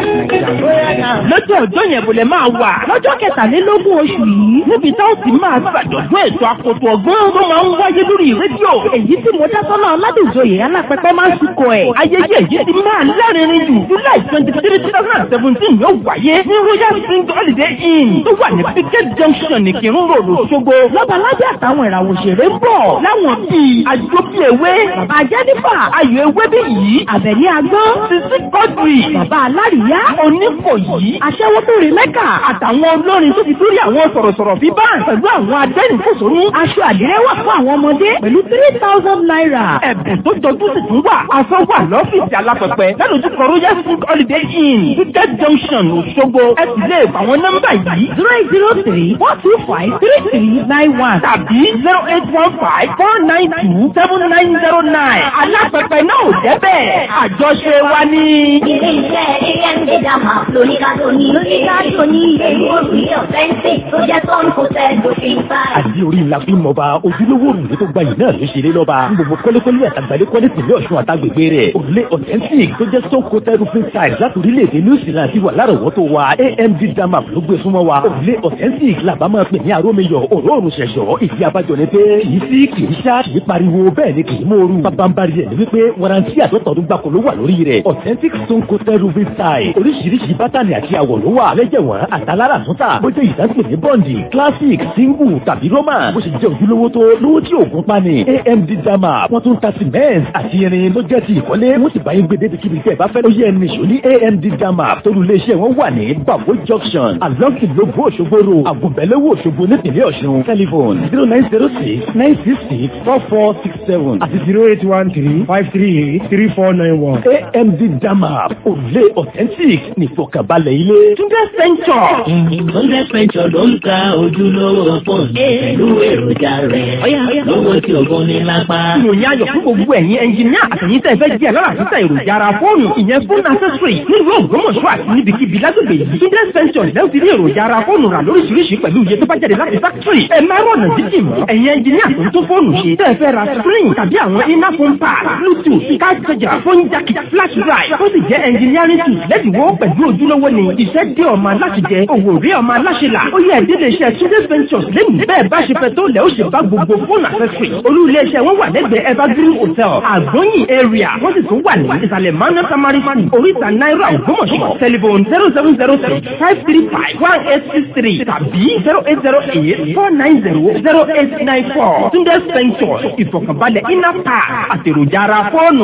lọ́jọ́ ọjọ́ yẹn bò lè máa wà. lọ́jọ́ kẹtàlélógún oṣù yìí níbi tá ó ti máa gbàdọ̀dún ètò àkótó ọgbọ́n tó máa ń wáyé lórí rédíò. èyí tí mo dá sọ́nà aládùnjoyè alápẹ̀pẹ̀ máa ń sìnkọ ẹ̀. ayẹyẹ èyí ti máa lárinrin jù july twenty three two thousand and seventeen yóò wáyé ní royal spring holiday inn tó wà ní picket junction ní kírun road Òṣogbo. lọ́baládé àtàwọn ìràwọ̀ òṣèré ń bọ̀ láwọn bíi àjọpọ̀ ewé bàbá jẹ́nífà ayọ̀ ewé bí yìí àbẹ̀ní agbọ́n sisi kọ́dùrì bàbá alárìíyá onífòyí aṣẹ́wó tó rí mẹ́kà àtàwọn olórin tó ti dórí àwọn sọ̀rọ̀sọ̀rọ̀ bíbá pẹ̀lú àwọn adẹ́rìnfòsónú aṣọ àdìrẹ́ wà fún àwọn ọmọdé pẹ̀lú three thousand naira ẹ̀bùn tó jọjú sì tún wà aṣọ wà lọ́fíìsì alápẹ̀pẹ̀ lálójúkọ royal food holiday inn picket junction Òṣogbo ẹ sì lè fà àwọn nọ́mbà yìí zero eight zero three four two five three three nine one tàbí zero eight one five four nine two seven nine zero nine alápẹ̀pẹ̀ náà ò débẹ̀ àjọṣe wa ní. Ilé iṣẹ́ AMD Dama lóníkàtó ní lóníkàtó ní ìlú òrùlé ọ̀fẹ́ǹsì tó jẹ́ tọ́nù kò tẹ́ lófin báyìí. àdí orí ńlá fi mọba ojúlówó òrùlé tó gbayì náà ló ṣeré lọ́ba gbogbo kọ́lékọ́lé àtàgbàlẹ́ kọ́lé tìlẹ̀ ọ̀ṣun àtàgbègbè rẹ̀ òrùlé authentic tó jẹ́ stone coated roofing tiles láti orílẹ̀-èdè new zealand ti wà lárọ̀wọ́tò wa amd dama ló gbé súnmọ́ wa òrùlé authentic làbá máa pè ní arómiyọ̀ òróòrùn ṣẹ̀ṣọ́ ìdí abájọ ni pé kì í sí kì í ṣá kì í pariwo bẹ́ẹ̀ ni kì í mòoru bábánbárí rẹ̀ ni wípé warranty àtọ́tọ̀ọ́dún gbàkó ló wà lórí rẹ̀ authentic stone coated roofing tiles oríṣiríṣi bátànì àti àwọ̀ ló wà lẹ́jẹ̀wọ̀n àtàlára àtúntà bó jẹ́ ìdásílẹ̀ ní bọ́ǹdì classic single tàbí roman bó ṣe jẹ́ ojúlówó tó lówó tí òògùn pani amd dama wọ́n tún ta cement àti irin ló jẹ́ ti ìkọ́lé wọ́n sì bá yín gbé débi kíbi tẹ́ ẹ bá fẹ́ ló yẹ ẹni ṣò ní amd dama torí iléeṣẹ́ wọn wà ní babo junction along ìlógún òṣogbo road àgùnbẹ́lẹ́wò òṣogbo nípìnlẹ̀ ọ̀ṣun telephone zero nine zero six nine six six four four six seven àti zero eight one three five three eight three four nine one amd dama òrùlé authentic nìfọkànbalẹ̀ ilé. túndé sẹ́ńtọ̀. Hundred pension ló ń ta ojúlówó fóònù pẹ̀lú èròjà rẹ̀. Lówó tí ògùn ní lápá. ìròyìn ayọ̀ fún gbogbo ẹ̀yin ẹnjìníà àtẹ̀yìn tẹ̀ fẹ́ jẹ́ lára títà èròjà ara fóònù ìyẹn fún accessory nílùú Ògbómọ̀ṣọ́ àti níbikíbi lágbègbè yìí. Túndé sẹ́ńtọ̀ lẹ́wọ̀n ti rí èròjà ara fóònù rà lóríṣiríṣi pẹ̀lú iye tó bá jáde láti factory. ẹ máa rọ̀nà jíjìn mọ́. ẹ̀yin ẹnjìníà tó ń tó fóònù ṣe tẹ́ fẹ́ ra screen tàbí àwọn iná phone pad bluetooth card charger phone jack flash drive ó sì jẹ́ engineering tools lẹ́dínwó pẹ̀lú ojúlówó ni iṣẹ́ dé ọmọ aláṣẹ jẹ òwò rí ọmọ aláṣẹ là ó yẹ ìdílé iṣẹ́ Túndé ventures lẹ́nu bẹ́ẹ̀ bá ṣe fẹ́ tó lẹ́ ó ṣe bá gbogbo fóònù accessory olú ilé iṣẹ́ wọn wà lẹ́gbẹ̀ẹ́ evergreen hotel àgbọ̀nyìn area wọ́n sì tún wà ní ìsàlẹ̀ manu tamari school oríta náírà ògbómọ̀ṣọ́ telephone zero seven zero six five three five one eight six three tàbí zero eight zero eight four nine zero zero eight nine four Túndé ventures ìfọ̀kànbalẹ̀ iná pa àtèròjà ara fóònù.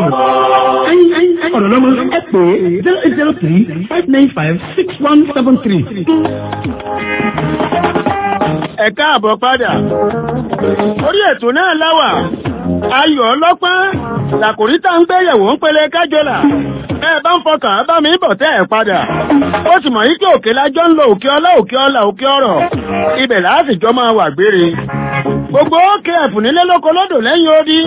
ọ̀rọ̀ lọ́mọ ẹ pè é zero eight zero three five nine five six one seven three. ẹ káàbọ̀ padà orí ètò náà láwà ayọ̀ ọlọ́pọ́n làkòrí tá ń gbéyẹ̀wò ń pele kájọlà ẹ bá ń fọkàn bá mi bọ̀ tẹ́ ẹ̀ padà ó sì mọ̀ yí pé òkè lájọ́ ń lo òkè ọlá òkè ọlá òkè ọ̀rọ̀ ibẹ̀ láti jọ máa wà gbére gbogbo òkè ẹ̀fù nílé lóko lódò lẹ́yìn odi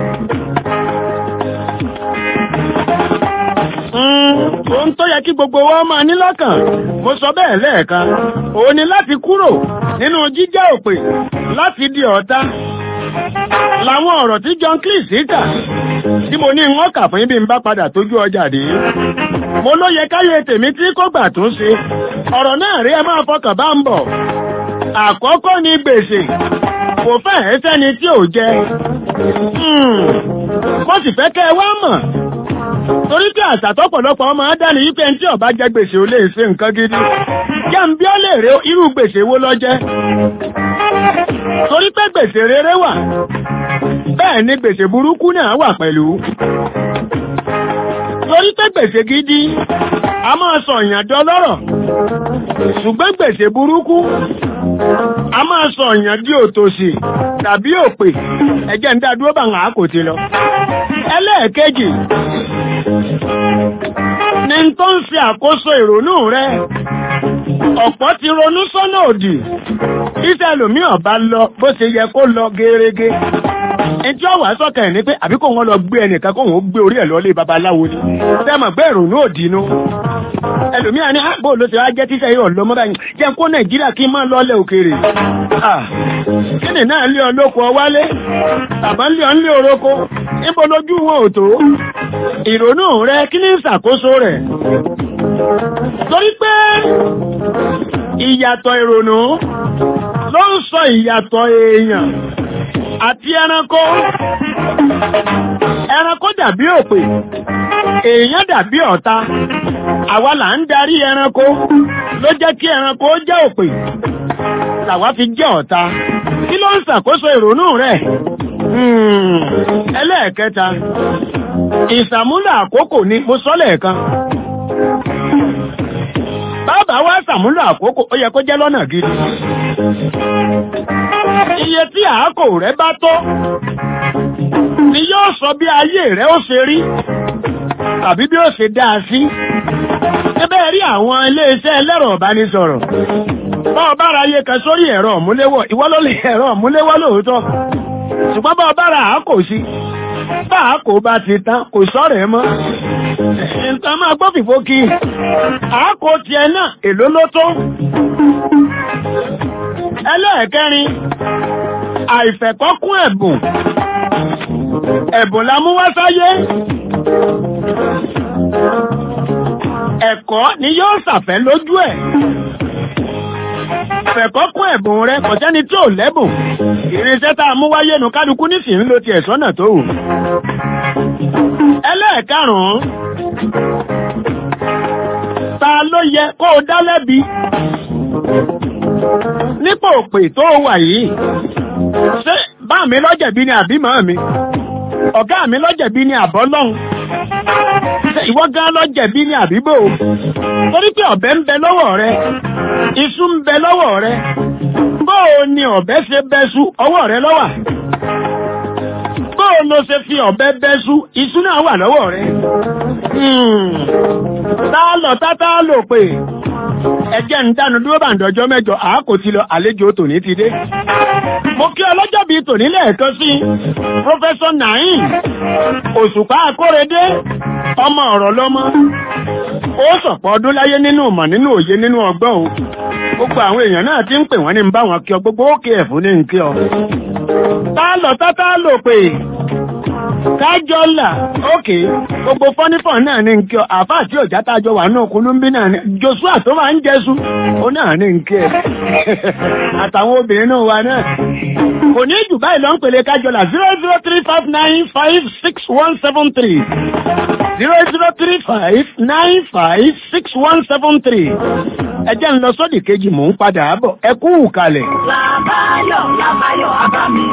ohun tó yẹ kí gbogbo wa máa ní lọ́kàn mo sọ bẹ́ẹ̀ lẹ́ẹ̀kan òun ni láti kúrò nínú jíjẹ́ òpè láti di ọ̀tá làwọn ọ̀rọ̀ tí John Cleese kà tí mo ní wọ́n kà fún ibi ń bá padà tójú ọjà dé mo ló yẹ káyé tèmi tí kò gbà tún ṣe ọ̀rọ̀ náà rí ẹ máa fọkàn bá ń bọ̀ àkọ́kọ́ ni gbèsè kò fẹ́ sẹ́ni tí ò jẹ mo sì fẹ́ kẹ́ ẹ wá mọ̀ torí tí àṣà tọ́pọ̀lọpọ̀ ọmọ dání yí pé ẹni tí ọba jẹ gbèsè ò lè ṣe nǹkan gidi jẹ́ ń bí ó lè rè irú gbèsè wo ló jẹ́ torí pé gbèsè rere wà bẹ́ẹ̀ ni gbèsè burúkú náà wà pẹ̀lú torí pé gbèsè gidi a máa sọ ìyàn dọlọ́rọ̀ ṣùgbọ́n gbèsè burúkú a máa sọ ìyàn di òtòṣì tàbí òpè ẹjẹ́ ń dá dúró bá àwọn àkòtì lọ ẹlẹ́ẹ̀kejì ni tó ń fi àkóso ìrònú rẹ ọ̀pọ̀ ti ronú sọ́nà òdì iṣẹ́ ẹlòmíràn bá lọ bó ṣe yẹ kó lọ gerege ẹjọ́ ọ̀wà sọ́kàn ẹ̀ ní pé àbí kò wọ́n lọ gbé ẹnìkan kó wọ́n gbé orí ẹ̀ lọ́lé babaláwo ni sẹ́mọ̀ gbé ìrònú òdì nu ẹlòmíràn ní àbò ló ti wá jẹ́ tíṣẹ́ yóò lọ mọ́ báyìí jẹ́ kó nàìjíríà kí n máa lọ́lẹ̀ òkèèrè kíni náà lé ọlọ́kọ wálé tàbá lé ọ ń lé orókó níbo lójú wọn ò tó ìrònú rẹ kí ní ìṣàkóso rẹ̀ torí pé ìyàtọ̀ ìrònú ló ń sọ ìyàtọ̀ èèyàn àti ẹranko ẹranko dàbí òpè èèyàn dàbí ọ̀tá àwa là ń darí ẹranko ló jẹ́ kí ẹranko jẹ́ òpè làwa fi jẹ́ ọ̀tá kí ló ń ṣàkóso ìrònú rẹ̀ ẹlẹ́ẹ̀kẹta ìsàmúlò àkókò ni mo sọ lẹ́ẹ̀kan bàbá wa ṣàmúlò àkókò ó yẹ kó jẹ́ lọ́nà gidi iye tí àákò rẹ bá tó ni yóò sọ bí ayé rẹ ó ṣe rí tàbí bí ó ṣe dáa sí ẹbẹ́ rí àwọn iléeṣẹ́ ẹlẹ́rọ ìbánisọ̀rọ̀ bá ọba ara ayé kan sórí ẹ̀rọ ọ̀múléwọ̀ ìwọ́ ló lè ẹ̀rọ ọ̀múléwọ̀ lóòótọ́ ṣùgbọ́n bá ọba ara àákò sí bá àákò bá ti tán kò sọ̀rọ̀ ẹ mọ́ nǹkan máa gbọ́ fìfó kí àákò tiẹ̀ náà èló ló tó ẹlẹ́ẹ̀kẹrin àìfẹ̀kọ́kún ẹ̀bùn ẹ̀bùn la mú wá sáyé ẹ̀kọ́ ni yóò ṣàfẹ́ lójú ẹ̀ fẹ̀kọ́kún ẹ̀bùn rẹ kò sẹ́ni tí ò lẹ́bùn irinṣẹ́ tá a mú wáyé nu kálukú nísìnyí ló ti ẹ̀sọ́nà tó wù ẹlẹ́ẹ̀karùn-ún ta ló yẹ kó o dá lẹ́bi nípò òpè tó wà yìí ṣé bá mi lọ́jẹ̀bí ni àbí màá mi ọ̀gá mi lọ́jẹ̀bí ni àbọ́ lọ́hùn ṣé ìwọ gan lọ́jẹ̀bí ni àbíbò torí pé ọ̀bẹ ń bẹ lọ́wọ́ rẹ iṣu ń bẹ lọ́wọ́ rẹ bóò ni ọ̀bẹ ṣe bẹ́ṣu ọwọ́ rẹ lọ́wà bóò ló ṣe fi ọ̀bẹ bẹ́ṣu iṣu náà wà lọ́wọ́ rẹ tá lọ tá tá lò pé ẹjẹ́ ń dánu dúró bá ń dọjọ́ mẹ́jọ àákò ti lọ àlejò tòní ti dé. mo kí ọlọ́jọ́ bíi tòní lẹ́ẹ̀kan sí pọ́fẹ́sọ̀ naim òṣùpá akórèdé ọmọ ọ̀rọ̀ lọ́mọ ó sọ̀pọ̀ ọdún láyé nínú ìmọ̀ nínú òye nínú ọgbọ́n o gbogbo àwọn èèyàn náà ti ń pè wọ́n ní ń bá wọn kí ọ gbogbo ókè ẹ̀fún ní ń kí ọ. tá lọ tá tá lò pé kájọ́là ókè gbogbo fọ́nífọ̀ náà ní nkí ọ àfá àti ọ̀já tájọ wà náà kúlúmbí náà ní joshua tó máa ń jẹ́sú ó náà ní nkí ẹ àtàwọn obìnrin náà wà náà kò ní jù báyìí lọ ń pèlè kájọ́là zero zero three five nine five six one seven three zero zero three five nine five six one seven three ẹ jẹ́ ń lọ sódì kejì mò ń padà bọ̀ ẹ kú kalẹ̀. Làbáyọ̀ Làbáyọ̀ Abámi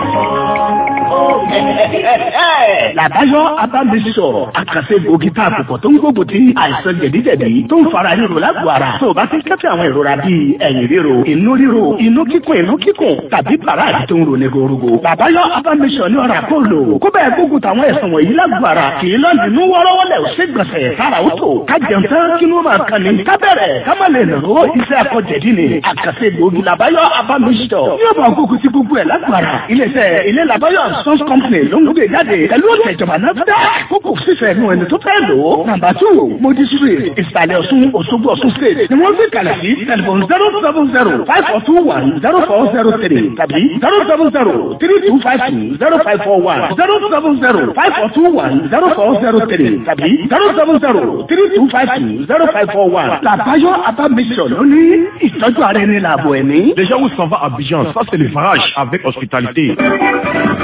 Làbáyọ̀ Abámisọ̀ àkàṣe gbòógì tá a kò pọ̀ tó ń gbógun ti àìsàn jẹ̀díjẹ̀dí tó ń fara ríro lágbo ara. Tó o bá ti ń kẹ́fẹ́ àwọn ìrora bíi ẹ̀yìn ríro, inú ríro, inú kíkùn, inú kíkùn tàbí bàrà tó ń ronú gorogo. Làbáyọ̀ Abámisọ̀ ní ọ̀rà kó lò. Kó bẹ́ẹ̀ gbógun táwọn ẹ̀sán wọ̀nyí lágbo ara. Kì í lọ nínú wọ́rọ́wọ́lẹ̀ ò sí gbọ̀nsẹ̀ sára ó tò. Ká jẹun tán kí ló máa kan ni. Ká bẹ̀rẹ̀ ká má lè nàró iṣẹ́ akọ̀jẹ̀dí ni. Àkàṣe gbòógì Làbáyọ̀ Abámisọ̀. Yóò máa gbógun ti gbogbo ẹ̀ lágbo ara. Ilé-iṣẹ́ ilé Làbáyọ̀ Sons Company ló ń gbé jáde pẹ̀lú ọ̀tẹ̀ ìjọba náà dá kókò fífẹ́ nu ẹni tó fẹ́ lò ó. nàmbà tù modi street ìsàlẹ̀ ọ̀ṣun òṣogbo ọ̀ṣun state ni wọ́n gbé kalẹ̀ sí tẹlifon zero seven zero five four two one zero four zero three tàbí zero seven zero three two five two zero five four one zero seven zero five four two one zero four zero three tàbí zero seven zero three two five two zero five four one. làbáyọ abamisọ ló ní ìtọ́jú ara ẹni làbọ̀ ẹ̀mí. Les gens où s'en va à Abidjan, ça c'est le farage avec hospitalité.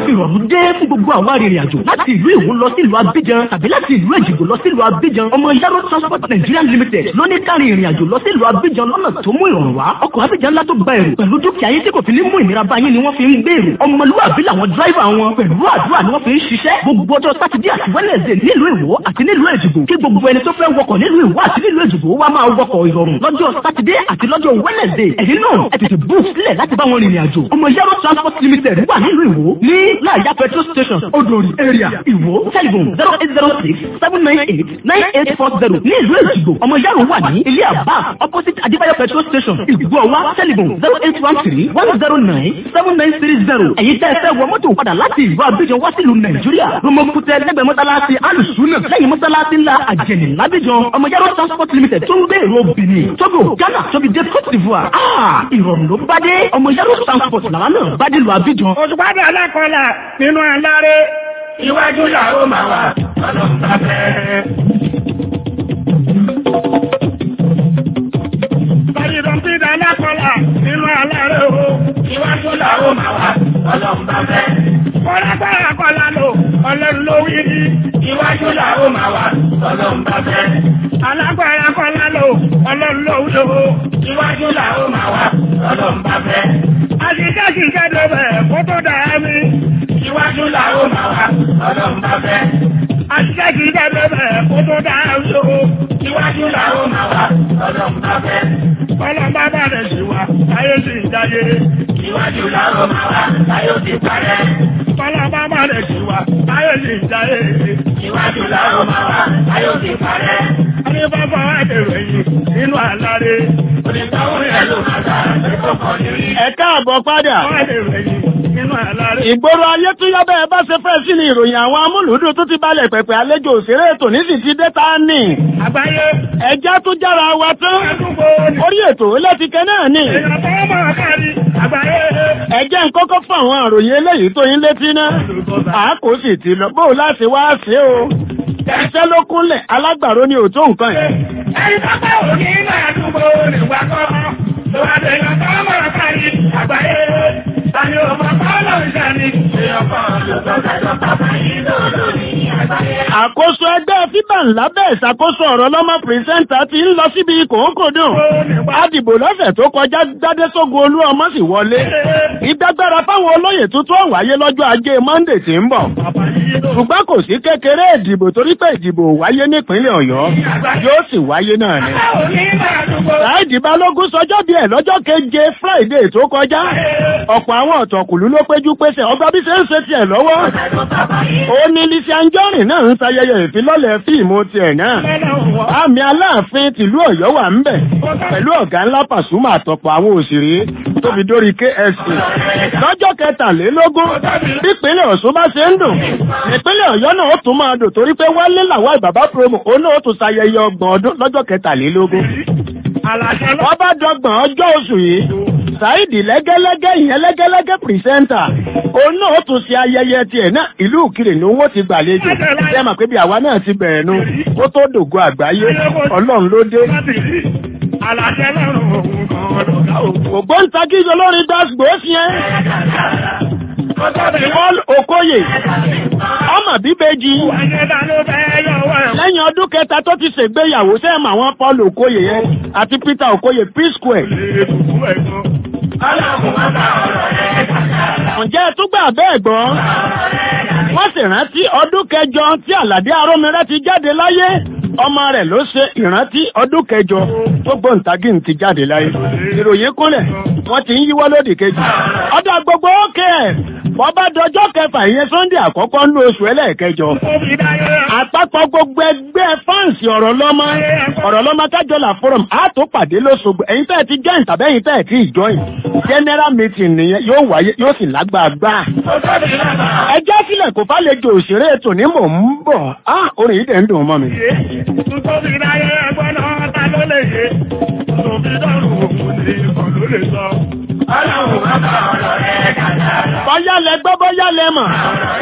ìrọ̀rùn dé fún gbogbo àwọn arìnrìn àjò láti ìlú Ìwó lọ sí ìlú Abidjan tàbí láti ìlú Èjìgbò lọ sí ìlú Abidjan ọmọ Yaro Transport Nigeria Limited ló ní kárí ìrìn àjò lọ sí ìlú Abidjan lọ́nà tó mú ìrọ̀rùn wá ọkọ̀ Abidjan ńlá tó gba èrò pẹ̀lú dúkìá yín tí kò fi ní mú ìnira bá yín ni wọ́n fi ń gbé èrò ọmọlúwàbí làwọn dráìvà wọn pẹ̀lú àdúrà ni wọ́n fi ń ṣiṣẹ́ gbogbo ọjọ́ sátidé àti wẹ́nẹ̀sẹ̀ nílùú Ìwó àti nílùú Èjìgbò kí gbogbo ẹni tó fẹ́ wọkọ̀ nílùú Ìwó àti nílùú Èjìgbò wá máa wọkọ̀ ìrọ̀rùn lọ́jọ́ sátidé àti lọ́jọ́ wẹ́nẹ̀sẹ̀ ẹ̀yin náà ẹ tètè bú sílẹ̀ láti bá wọn rìnrìn àjò ọmọ Yaro Transport Limited wà nílùú Ìwó ní láàyà petrol station Odòrì area Ìwó telephone zero eight zero six seven nine eight nine eight four zero ní ìlú Èjìgbò ọmọ Yaro wà ní ilé àbá opposite Adébáyọ̀ petrol station Ìgbọ̀wá telephone zero eight one three one zero nine seven nine three zero èyí tẹ́ ẹ fẹ́ wọ mọ́tò padà láti ìlú Abidjan wá sílùú Nàìjíríà Romokutẹ lẹ́gbẹ̀ẹ́ mọ́sálásí alùsùnà lẹ́yìn mọ́sálásí ńlá àjẹnì lábíjan ọmọ Yaro Transport Limited tó ń gbé èrò Benin Togo Ghana tóbi dé Cote d'Ivoire ah ìrọ̀rùn ló bá dé ọmọ Yaro Transport làwọn náà bá dé lu Abidjan. òṣùpádà alákọ̀ọ́lá nínú aláre iwájú làwọn máa wà ọlọ́run bá fẹ́. Bàdìdọ̀mpídà alákọ̀ọ́lá nínú aláre o iwájú làwọn máa wà ọlọ́run bá fẹ́. Kọ́lágbára kọ́lá lò ọlọ́run ló wí ní iwájú làwọn máa wà ọlọ́run bá fẹ́. Alágbára kọ́lá lò ọlọ́run ló wí o iwájú làwọn máa wà ọlọ́run bá fẹ́. Àṣìṣe ṣìṣe débẹ̀ kó tó dáa mi. Iwájú làwọn máa wà ọlọ́run bá fẹ́. Àṣìṣe ṣìṣe débẹ̀ kó tó dáa mi o. Iwájú làwọn máa wà ọlọ́run bá fẹ́. Ọlọ́run bá bá rẹ̀ sí wa, ayé sì ń dáyé. Iwájú làwọn máa wà, ayé sì parẹ́. Ọlọ́run bá bá rẹ̀ sí wa, ayé sì ń dáyé. Iwájú làwọn máa wà, ayé sì parẹ́. Ayé bá bá wà dèrò ẹ̀yìn nínú àláre. Onítàwọn yẹn ló máa ta ẹ̀kọ́ kan nírí. ẹ káàbọ̀ padà. Wà dèrò ẹ̀yìn nínú àláre. ìgboro ayé tún yọ bẹ́ẹ̀ bá ṣe fẹ́ sí ni ìròyìn àwọn amúlùúdùn tó ti balẹ̀ pẹ̀pẹ̀ àlejò òṣèré ètò nísì ti dé ta ní. Àgbáyé. ẹja tún jára wa tán. Àdúgbò ni. orí ètò lẹ́tìkẹ́ náà ní. Èèyàn tó máa kárí. Àgbáyé. ẹjẹ́ ń kọ́kọ́ fún àwọn àròyìn eléyìí tó yín létí ná. àákò sì ti lọ bó o láti wá ṣe o. iṣẹ́ ló kúnlẹ̀ alágbàro ni ò tó nǹkan yẹn. Ẹni tó bá wò ní máa dúgbò ní wá kọ́. Ló wá dé èèyàn tó máa kárí. Àgbáyé. Tani ò mọ̀ kọ́ ló ń ṣe ni. Èèyàn kan ló tọ́ kájọ bàbá yìí lòdò ní àgbáyé. àkóso ẹgbẹ́ fíbà ńlá bẹ́ẹ̀ ṣàkóso ọ̀rọ̀ lọ́mọ pírẹsẹ́ńtà ti ń lọ síbi kòókòdùn. adìbò lọ́sẹ̀ tó kọjá gbádé sógun olú ọmọ sì wọlé. ìdágbára fáwọn olóyè tuntun ó wáyé lọ́jọ́ ajé monde tí ń bọ̀. ṣùgbọ́n kò sí kékeré ìdìbò torí pé ìdìbò wáyé nípínlẹ̀ ọ̀yọ́ yóò sì wáyé náà ni. Láìdí Balógun sọjọ́ bí ẹ̀ lọ́jọ́ keje Friday tó kọjá. Ọ̀pọ̀ àwọn ọ̀tọ̀kùlú ló péjú pésẹ̀ ọgbà bí ṣe ń ṣe tiẹ̀ lọ́wọ́. Ó ní Lizzy Anjorin náà ń ṣayẹyẹ ìfilọ́lẹ̀ fíìmù tiẹ̀ náà. Àmì Aláàfin tìlú Ọ̀yọ́ wà ń bẹ̀. Pẹ̀lú ọ̀gá ńlá Pàṣúmà àtọ̀pọ̀ àwọn òṣèré tóbi dórí KSC. Lọ́jọ́ kẹtàlélógún, ìpínlẹ̀ Ọ̀ṣun bá ṣe ń dùn. Ìpínlẹ̀ Ọ̀yọ́ náà ó tún máa dùn torí pé Wálé làwọn ìbàbá promo òun náà ó tún ṣayẹyẹ ọgbọ̀n ọdún lọ́jọ́ kẹtàlélógún. Wọ́n bá dọ́gbọ̀n ọjọ́ oṣù yìí. Sáìdì lẹ́gẹ́lẹ́gẹ́ ìyẹn lẹ́gẹ́lẹ́gẹ́ pìrìsẹ́ńtà. Òun náà ó tún ṣe ayẹyẹ tiẹ̀ náà ìlú Ìkirè ni owó ti gbàlejò. Ṣé mà pé bí àwa náà ti bẹ̀rẹ̀ nu? Ó tó dògo àgbáyé. Ọlọ́run ló dé. Àlàjẹ lọ́rùn òun kan lọ́gá òun. Ògbóǹtagí olórin gbàgbó sí ẹ́. Paul Okoye. Ọmọ bíbejì. Lẹ́yìn ọdún kẹta tó ti ṣègbéyàwó sẹ́ẹ̀mù àwọn Paul Okoye yẹn àti Peter Okoye P-Square. Ǹjẹ́ ẹ tún gbà bẹ́ẹ̀ gbọ́? Wọ́n sì rántí ọdún kẹjọ tí Àlàdé Arómirẹ́ ti jáde láyé. Ọmọ rẹ̀ ló ṣe ìrántí ọdún kẹjọ tó gbóǹtagì ti jáde láyé. Ìròyìn kúnlẹ̀, wọ́n ti ń yíwọ́ lódì kejì. Ọ̀dà gbogbo ókè ẹ̀. Wọ́n bá dọjọ́ kẹfà ìyẹn Sunday àkọ́kọ́ ní oṣù ẹlẹ́ẹ̀kẹjọ. Àpapọ̀ gbogbo ẹgbẹ́ fáǹsì ọ̀rọ̀ lọ́mọ. Ọ̀rọ̀ lọ́mọ kájọlà forum á tó pàdé lóṣogbo. Ẹ̀yin tẹ́ ẹ ti join tàbí ẹ̀yin tẹ́ ẹ ti join. General meeting nìyẹn yóò wáyé yóò sì lágbàgbà. Ẹjẹ́ sílẹ̀ kò fàlejò òṣèré ètò ní mò ń bọ̀. Á orin yìí dẹ̀ ń dùn mọ́ mi. Nítorí láyé ẹgbẹ́ náà ta ló lè yé. Tòbí dọ́rùn òun ní ìkọ̀ ló lè sọ. Ọlọ́run bá bá ọ̀rọ̀ rẹ̀ kàdá lọ. Bọ́yá lẹ gbọ́ bọ́yá lẹ mọ̀.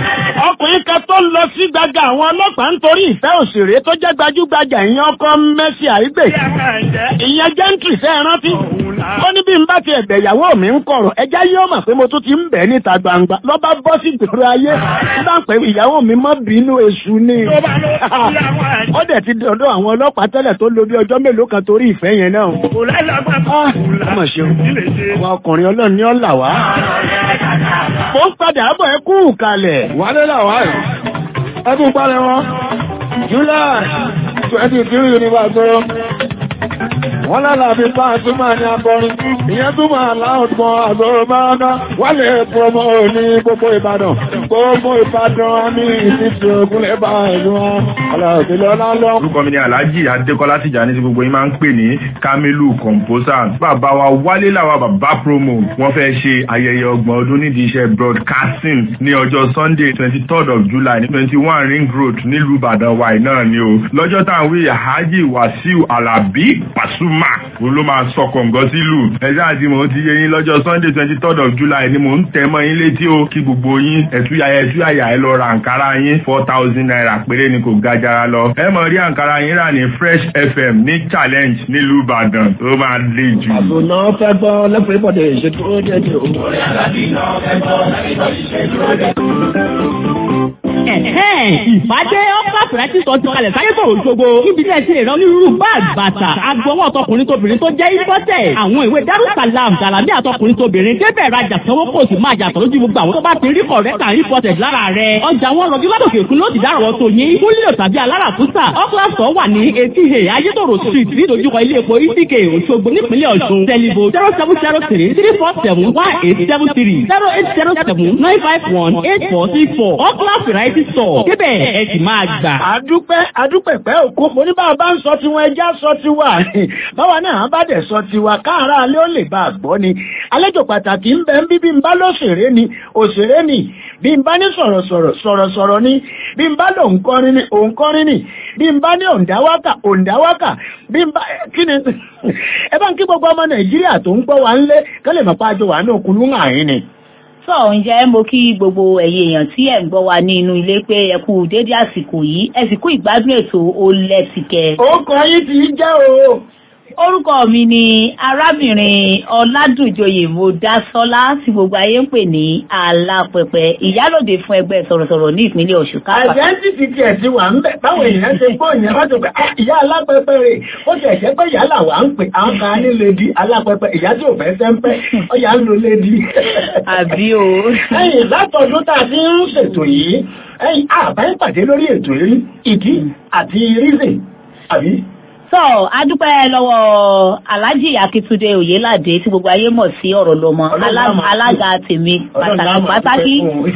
ọkùnrin kan tó lọ sí gbàgà àwọn ọlọ́pàá nítorí ìfẹ́ òṣèré tó jẹ́ gbajúgbajà ìyẹn ọkọ Mercy Aigbe ìyẹn jẹ́ńtì fẹ́ rántí ó ní bí n bá ti ẹ̀bẹ̀ ìyàwó mi ń kọ̀rọ̀ ẹjá yóò mọ̀ pé mo tún ti ń bẹ̀ níta gbangba ló bá bọ́ sí gbòòrò ayé bá ń pẹ́ ìyàwó mi mọ́ bínú èṣù ni ó dẹ̀ ti dọ̀dọ̀ àwọn ọlọ́pàá tẹ́lẹ̀ tó lo bí ọjọ́ mélòó kan torí ìfẹ́ yẹn náà ọmọ ṣeun àwọn ọkùnrin ọlọ́run ní ọ̀là wá mo ń padà bọ̀ ẹ kú kalẹ̀ wálé làwá ẹ̀ ẹkùn parẹ́ wọn July twenty three ní bàtọ́ wọ́n lálàbí bá àtúmọ̀ ní akọrin ìyẹn túmọ̀ aláwọ̀gbọ́n àgbọ̀rọ̀ báraká wálé promo ní gbogbo Ìbàdàn gbogbo Ìbàdàn ní ìsìtì ògúnlẹ̀ bá ìlú wọn aláàbílẹ̀ ọlálọ́. orúkọ mi ni Alhaji Adékọ́lá Tìjàní tí gbogbo yín máa ń pè ní Kamilu composer bàbá wa wálé làwa bàbá promo wọ́n fẹ́ ṣe ayẹyẹ ọgbọ̀n ọdún nídìí iṣẹ́ broadcasting ní ọjọ́ Sunday twenty third of July ní twenty one Ring Road nílùú Ìbàdàn wa náà ni o lọ́jọ́ táwọn wí Alhaji Wasiu Alabi Pasuma mà òun ló máa sọ kọ̀ǹgọ́ sílùú ẹ̀sẹ̀ àti mò ń ti yé yín lọ́jọ́ sunday twenty third of july ni mò ń tẹ̀ mọ́ yín létí o kí gbogbo yín ẹ̀túyàyà ẹ̀túyàyà ẹ lọ ra àǹkárá yín four thousand naira péré ni kò ga jara lọ ẹ mọ̀ rí àǹkárá yín rà ní fresh fm ní challenge nílùú ìbàdàn tó máa le jù. àbùnà fẹ́ gbọ́ lẹ́pẹ̀ẹ́ pọ̀dẹ̀ ìṣètò ó jẹ́ ti o. ìfàdé ọ́pá fìrẹ́tì sọ ti kalẹ̀ sáyé tòrò ṣogbo níbi tí ẹ ti lè rán onírúurú báàgì bàtà agbọwọ́ ọ̀tọkùnrin tóbìnrin tó jẹ́ ìfọ́tẹ̀ àwọn ìwé darussalam jalami àtọkùnrin tóbìnrin débẹ̀ rajà sanwó kò sì máa jà tọ́jú gbogbo àwọn tó bá ti rí kọ̀rẹ́tà ìfọ́tẹ̀ lára rẹ̀ ọjà wọn rọjú látòkè òkun ló ti dárọ̀ tó yín kúlíò tàbí alára fúsà ọ́kílàsọ̀ wà ní etí he ayétòrò street nídojúkọ ilé epo itk òṣogbo nípínlẹ̀ ọ̀ṣun tẹlifo zero seven zero three three four seven one eight seven three zero eight zero seven nine five one eight four six four ọ́kílà variety store débẹ̀ ẹ sì máa gbà. àdúpẹ́ àdúpẹ̀pẹ́ òkú mo ní báwa bá ń sọ tiwọn ẹja sọ tiwa báwa náà bá dẹ̀ sọ tiwa káàrá alẹ́ ó lè bá a gbọ́ ni àlejò pàtàkì ń bẹ ń bí bí n bá lóṣèré ni òṣèré ni bí n bá ní sọ̀rọ̀sọ̀rọ̀ sọ̀rọ̀sọ̀rọ̀ ni bí n bá lò ń kọrin ni òun kọrin ni bí n bá ní òǹdáwákà òǹdáwákà bí n bá kí ni ẹ bá ń kí gbogbo ọmọ nàìjíríà tó ń gbọ́ wa ń lé kálẹ̀ mọ́ pàjọ wà ní òkun lóhùn àyín ni sọ ǹjẹ́ mo kí gbogbo ẹ̀yin èèyàn tí ẹ̀ ń gbọ́ wa ní inú ilé pé ẹ kú dédé àsìkò yìí ẹ sì kú ìgbádùn ètò ó lẹ́tìkẹ́. ó kọ yín ti jẹ́ o. orúkọ mi ni arábìnrin ọládùnjoyè mọdásọlá tí gbogbo ayé ń pè ní alápẹpẹ ìyálòde fún ẹgbẹ́ sọ̀rọ̀sọ̀rọ̀ ní ìpínlẹ̀ ọ̀ṣun kápá. àjẹ́ntìtì tiẹ̀ ti wà ń bẹ̀ báwo èèyàn ṣe gbọ́ ìyẹn wá tó pé ìyá alápẹpẹ rè ó ṣe ẹ̀ṣẹ́ pé ìyá làwà ń pè àwọn kan ní lèdi alápẹpẹ ìyá tí ò fẹ́ sẹ́ńpẹ́ ọ̀yà ń lo lèdi. àbí o. ẹ̀yìn látọdún tá a ti ń ṣètò yìí ẹ̀yìn àbáyé pàdé lórí ètò yìí ìdí àti rízìn àbí sọ adúpẹ́ lọ́wọ́ alhaji akitunde oyelade tí gbogbo ayé mọ̀ sí ọ̀rọ̀ lọ́mọ alága tèmi pàtàkì pàtàkì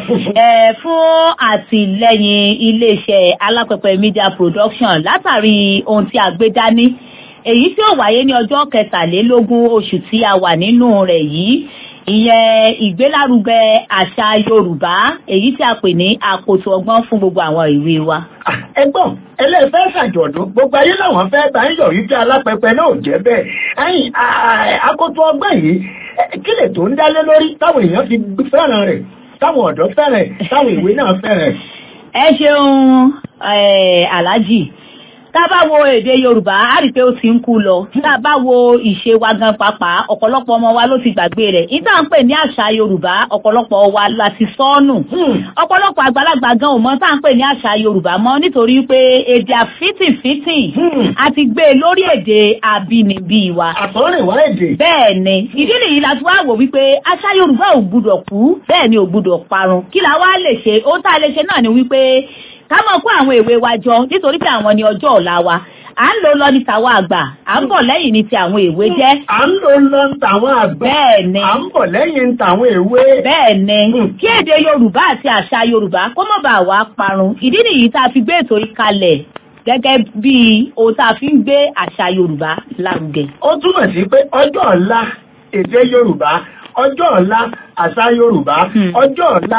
fún àtìlẹ́yìn iléeṣẹ́ alápẹ̀pẹ̀ media production látàrí ohun tí a gbé dání èyí tí ó wáyé ní ọjọ́ kẹtàlélógún oṣù tí a wà nínú rẹ̀ yìí ìyẹn ìgbélárugẹ àṣà yorùbá èyí tí a pè ní àkótó ọgbọ́n fún gbogbo àwọn ìwé wa. ẹgbọ́n ẹlẹ́fẹ́ ṣàjọ̀dún gbogbo ayé làwọn fẹ́ bá ń yọ̀ yí tí alápẹpẹ náà jẹ́ bẹ́ẹ̀ ẹ̀yìn àkótó ọgbọ́n yìí kí lè tó ń dálé lórí táwọn èèyàn fi fẹ́ràn rẹ̀ táwọn ọ̀dọ́ fẹ́ràn táwọn ìwé náà fẹ́ràn. ẹ ṣeun aláàjì tá a bá wo èdè yorùbá á rí i pé ó ti ń kú lọ tá a bá wo ìṣe wa gan pàápàá ọ̀pọ̀lọpọ̀ ọmọ wa ló ti gbàgbé rẹ̀ ìta ń pè ní àṣà yorùbá ọ̀pọ̀lọpọ̀ wa la ti sọ́nù ọ̀pọ̀lọpọ̀ àgbàlagbà gan ò mọ̀ tá à ń pè ní àṣà yorùbá mọ́ nítorí pé èdè àfitìfitì a ti gbé e lórí èdè àbínibí wa. àtọ́rìn wá èdè. bẹ́ẹ̀ ni ìdí nìyí la ti wá wò wípé àṣà yorùbá ò gbúdọ̀ kú bẹ́ẹ̀ ni ò gbúdọ̀ parun kí la wá lè ṣe ó tá a lè ṣe náà ni wípé ká mọ̀ kó àwọn èwe wa jọ nítorí pé àwọn ni ọjọ́ ọ̀la wa à ń lò lọ ní tàwọn àgbà à ń bọ̀ lẹ́yìn ní ti àwọn èwe jẹ́. à ń lò lọ ní tàwọn àgbà. bẹ́ẹ̀ ni. à ń bọ̀ lẹ́yìn ní tàwọn èwe. bẹ́ẹ̀ ni. kí èdè yorùbá àti àṣà yorùbá kó mọ̀ bá wa parun ìdí nìyí tá a fi gbé ètò yìí kalẹ̀ gẹ́gẹ́ bí ohun tá a fi ń gbé àṣà yorùbá lárugẹ. ó túmọ̀ sí pé ọjọ́ ọ̀la èdè yorùbá ọjọ́ ọ̀la àṣà yorùbá ọjọ́ ọ̀la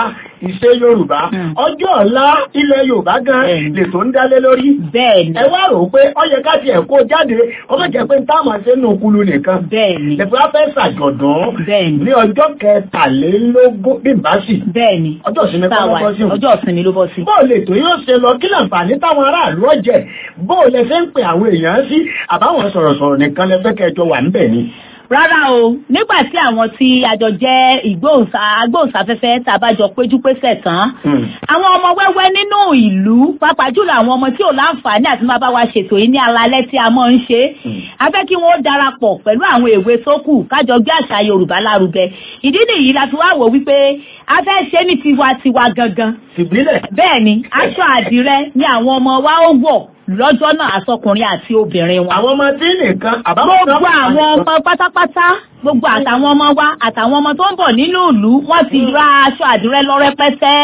ìṣe yorùbá ọjọ́ ọ̀la ilẹ̀ yorùbá gan lè tó ń dálé lórí. bẹ́ẹ̀ni. ẹ wá rò ó pé ó yẹ ká tiẹ̀ kó jáde ó má jẹ́ pé táwọn ṣe nù kulu nìkan. bẹ́ẹ̀ni. lẹ́fẹ̀ wá fẹ́ ṣàjọ̀dún. bẹ́ẹ̀ni. ní ọjọ́ kẹtàlélógún bí báṣì. bẹ́ẹ̀ni. ọjọ́ ìsinmi kọ́ ló bọ́ sí. ọjọ́ ìsinmi ló bọ́ sí. bó o lè tó yóò ṣe lọ kí láǹfààní táwọn aráàlú ọ̀jẹ̀ bó o lè fẹ́ ń pè àwọn èèyàn sí àbáwọn sọ̀rọ̀sọ̀rọ̀ nìkan lẹ́fẹ́ kẹjọ wà ń bẹ̀ ni rárá o nígbà tí àwọn tí àjọ jẹ́ ìgbóhùnsá agbóhùnsáfẹ́fẹ́ tá a bá jọ péjú pésẹ̀ tán àwọn ọmọ wẹ́wẹ́ nínú ìlú pàápàá jùlọ àwọn ọmọ tí ò láǹfààní àti máa bá wa ṣètò yìí ní alalẹ́ tí a mọ̀ ń ṣe a fẹ́ kí wọ́n darapọ̀ pẹ̀lú àwọn èwe sókù kájọ gbé àṣà yorùbá lárugẹ ìdí nìyí la fi wá wò wípé a fẹ́ ṣe ní tiwantiwa gangan bẹ́ẹ̀ ni aṣọ àdìrẹ ni àwọn ọmọ wa ó wọ̀ lọ́jọ́ náà àsọkùnrin àti obìnrin wọn. àwọn ọmọ tí nìkan àbámọ́ gbogbo àwọn ọmọ pátápátá gbogbo àtàwọn ọmọ wa àtàwọn ọmọ tó ń bọ̀ nínú ìlú wọ́n ti ra aṣọ àdúrẹ lọ rẹpẹtẹ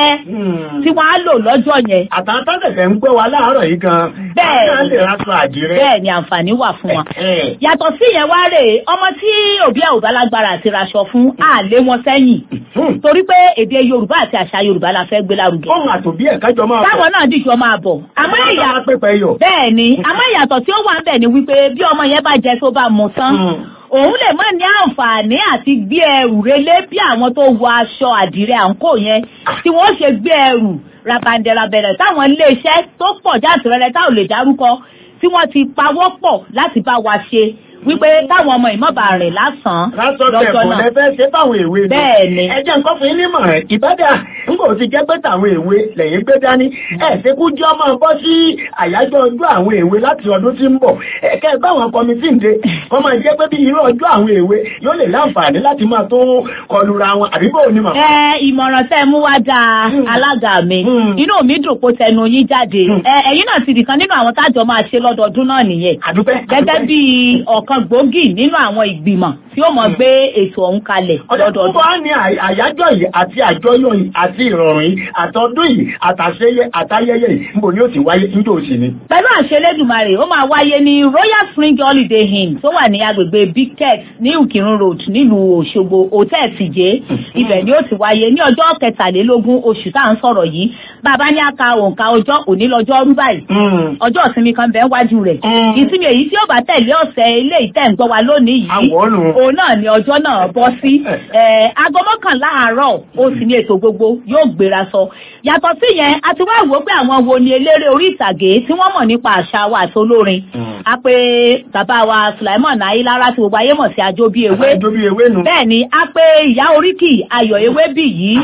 tí wọ́n á lò lọ́jọ́ yẹn. àtàwọn tó tẹ̀sẹ̀ ń gbé wa láàárọ̀ yìí gan. bẹ́ẹ̀ ni lè raṣọ àdìrẹ. bẹ́ẹ̀ ni àǹfààní wà fún wọn. yàtọ̀ sí yẹn wá rè ọmọ tí òbí ẹ̀ ò bá lágbára àti raṣọ fún á lé wọn sẹ́yìn. torí pé èdè yorùbá àti àṣà yorùbá la fẹ́ gbé lárugẹ. ohun àtòbí ẹ̀ kájọ máa bọ̀. táwọn náà dìjọ máa bọ̀. àmọ́ ìyá bẹ́ẹ̀ ni àmọ́ ìyàtọ̀ tí ó wà ń bẹ̀ ni wípé bí ọmọ yẹn bá jẹ tó bá mu tán òun lè má ní àǹfààní àti gbé ẹrù relé bí àwọn tó wọ aṣọ àdìrẹ àǹkó yẹn tí wọ́n ṣe gbé ẹrù rabandẹrabẹrẹ táwọn iléeṣẹ́ tó pọ̀ jáàtìrẹrẹ táwọn lè dárúkọ tí wọ́n ti pawọ́ pọ̀ láti bá wa ṣe wípé táwọn ọmọ ìmọ̀ba rìn lásán lọ́jọ́ náà. lẹ́fẹ́ ṣe fáwọn èwe ni. bẹ́ẹ̀ ni. ẹ jẹ́ nǹkan fún yín nímọ̀ rẹ̀ ìbádà n kò ti jẹ́ pé táwọn èwe lẹ́yìn gbé dání. ẹ ṣe kú jẹ́ ọmọ bọ́ sí àyájọ́ ọjọ́ àwọn èwe láti ọdún tí ń bọ̀. ẹ̀kẹ́ báwọn kọmitì ń de kọ́ máa jẹ́ pé bí irú ọjọ́ àwọn èwe yóò lè láǹfààní láti máa tó kọlura wọn àbí bò ní mọ̀. ẹ ìmọ̀ràn tẹ́ mú wá dáa alága mi inú mi dùn kó tẹnu yín jáde ẹ̀yin náà ti dìkan nínú àwọn tájọ máa ṣe lọ́dọọdún náà nìyẹn. gẹ́gẹ́ bí ọ̀kan gbòógì nínú àwọn ìgbìmọ̀ tí ó mọ̀ gbé ètò ọ̀hún kalẹ̀ lọ́dọọdún. ọ̀dọ̀ wọ́n ní àyájọ́ yìí àti àjọyọ̀ yìí àti ìrọ̀rùn yìí àtọ́dún yìí àtàṣeyẹ àtayẹyẹ yìí níbo ni ó ti wáyé níjó òsì ni. pẹ̀lú àṣelédùmarè ó máa wáyé ní royal spring holiday inn tó wà ní agbègbè big tech ní ìkírun road nílùú òṣogbo hotel tìjé ibẹ̀ ni ó ti wáyé ní ọjọ́ kẹtàlélógún oṣù tá à ń sọ̀rọ̀ yìí bàbá ní aka òǹkà ọjọ́ òní lọ́jọ́ rú báyìí ọjọ́ ìsinmi kan bẹ́ẹ̀ wájú rẹ̀ ìsinmi èyí tí ó bá tẹ̀lé ọ̀sẹ̀ ilé ìtẹ̀ ń gbọ́ wa lónìí yìí òun náà ni ọjọ́ náà bọ́ sí aago mọ́kànlá àárọ̀ ó sì ní ètò gbogbo yóò gbéra sọ yàtọ̀ sí yẹn a ti wá wò pé àwọn wo ni eléré orí ìtàgé tí wọ́n mọ̀ nípa àṣà wa àti olórin a pé bàbá wa Sulaimon Ayílára tí gbogbo ayé mọ̀ sí ajó bí ewé bẹ́ẹ̀ ni a pé ìyá oríkì ayọ̀ ewé bì yìí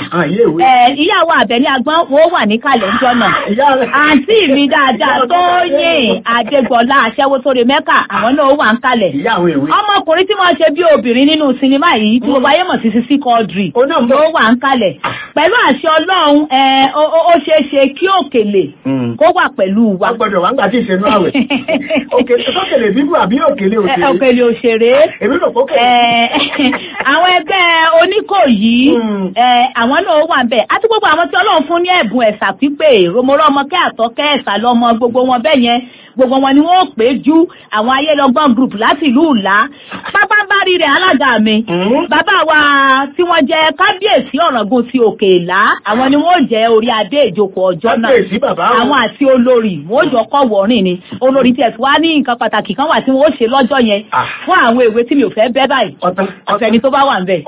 ìyá wa Àbẹ̀ní Agbọ́n wo wà ní kalẹ̀ ńjọ́ náà àǹtí mi dáadáa Tóyìn Adégbọlá aṣẹ́wó tó re mẹ́kà àwọn náà wà ń kalẹ̀ ọmọkùnrin tí wọ́n ṣe bí obìnrin nínú sinimá yìí tí gbogbo ayé mọ̀ sí Sisi Quadri ló wà ń kalẹ̀ pẹ̀lú àṣẹ Ọlọ́run ó ṣeé ṣe kí òkèlè kó wà pẹ̀lú wa. agbọ́dọ̀ wà ń gbà tí ìṣẹ́nu àwẹ̀ òkèlè bíbú àbí òkèlè òṣèré. òkèlè òṣèré. èmi rò pókè. àwọn ẹgbẹ́ oníkòyí àwọn náà wà ń bẹ̀ àti gbogbo àwọn tí Ọlọ́run fún ní ẹ̀bùn ẹ̀sà pípé rọmọrọ́ ọmọ kẹ́ àtọ́kẹ́ ẹ̀sà lọ́mọ gbogbo wọn bẹ́ẹ̀ yẹn gbogbo wọn ni wọn ò pé ju àwọn ayélọgbọn group láti ìlú ìlà pápá bá rí rẹ alága mi bàbá wa tí wọn jẹ kábíyèsí ọ̀ràngún ti òkè ìlà àwọn ni wọn ò jẹ orí adé ìjókòó ọjọ́ náà àwọn àti olórí wọn ò jọ kọ wọrin ni olórí tiẹ̀ tí wàá ní nǹkan pàtàkì kan wà tí wọn ó ṣe lọ́jọ́ yẹn fún àwọn èwe tí mi ò fẹ́ bẹ́ báyìí ọ̀fẹ́ ni tó bá wà ń bẹ̀.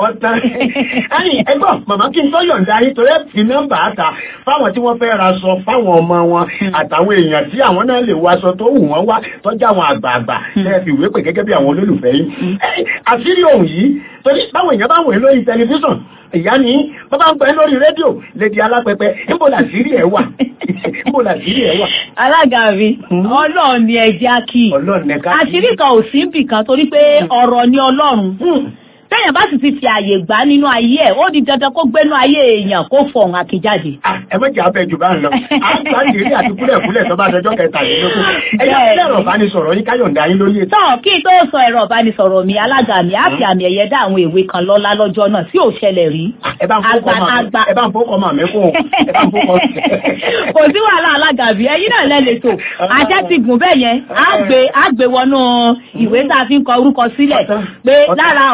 ẹ̀yin ẹ̀gbọ́n màmá kí n tó yọ̀ǹda yín torí ẹ fi nọ́mbà àtà fáwọn tí wọ́n fẹ́ ra sọ fáwọn ọmọ wọn àtàwọn èèyàn tí àwọn náà lè wọ aṣọ tó wù wọ́n wá tọ́jú àwọn àgbààgbà lẹ́ẹ̀ fi ìwé pè gẹ́gẹ́ bí àwọn olólùfẹ́ yín. àṣírí ohun yìí torí báwọn èèyàn bá wòye lórí tẹlifíṣàn ìyá ni bàbá ń pẹ́ lórí rédíò lédi alápẹpẹ níbo làṣírí ẹ̀ wà níbo làṣírí ẹ̀ wà. alága mi ọlọ́run ni ẹja kì í àṣírí kan ò sí bì kan torí pé ọ̀rọ̀ ni ọlọ́run tẹ́yàn bá sì ti fi àyè gbà nínú ayé ẹ̀ ó di dandan kó gbénú ayé èèyàn kó fọ̀hún àkíjáde. ẹ méjì abẹ jù bá ń lọ à ń gbà dèrè àti kúlẹ̀kúlẹ̀ tó bá dọjọ́ kẹtàlélógún ẹ̀yà sílẹ̀ ẹ̀rọ ìbánisọ̀rọ̀ yín káyọ̀ǹda yín lórí ètò. tọ́ kí n tó sọ ẹ̀rọ ìbánisọ̀rọ̀ mi alága mi á fi àmì ẹ̀yẹ dá àwọn èwe kan lọ́lá lọ́jọ́ náà tí ò ṣẹlẹ̀ rí. ẹ bá ń fọkọ màmí kún ẹ bá ń fọkọ. kò sí wàhálà alága mi ẹ̀yin náà lẹ́ lẹ́tọ̀ àṣẹ ti gùn bẹ́ẹ̀ yẹn á gbé á gbé wọnú ìwé tá a fi ń kọ orúkọ sílẹ̀ pé lára àwọn ọmọ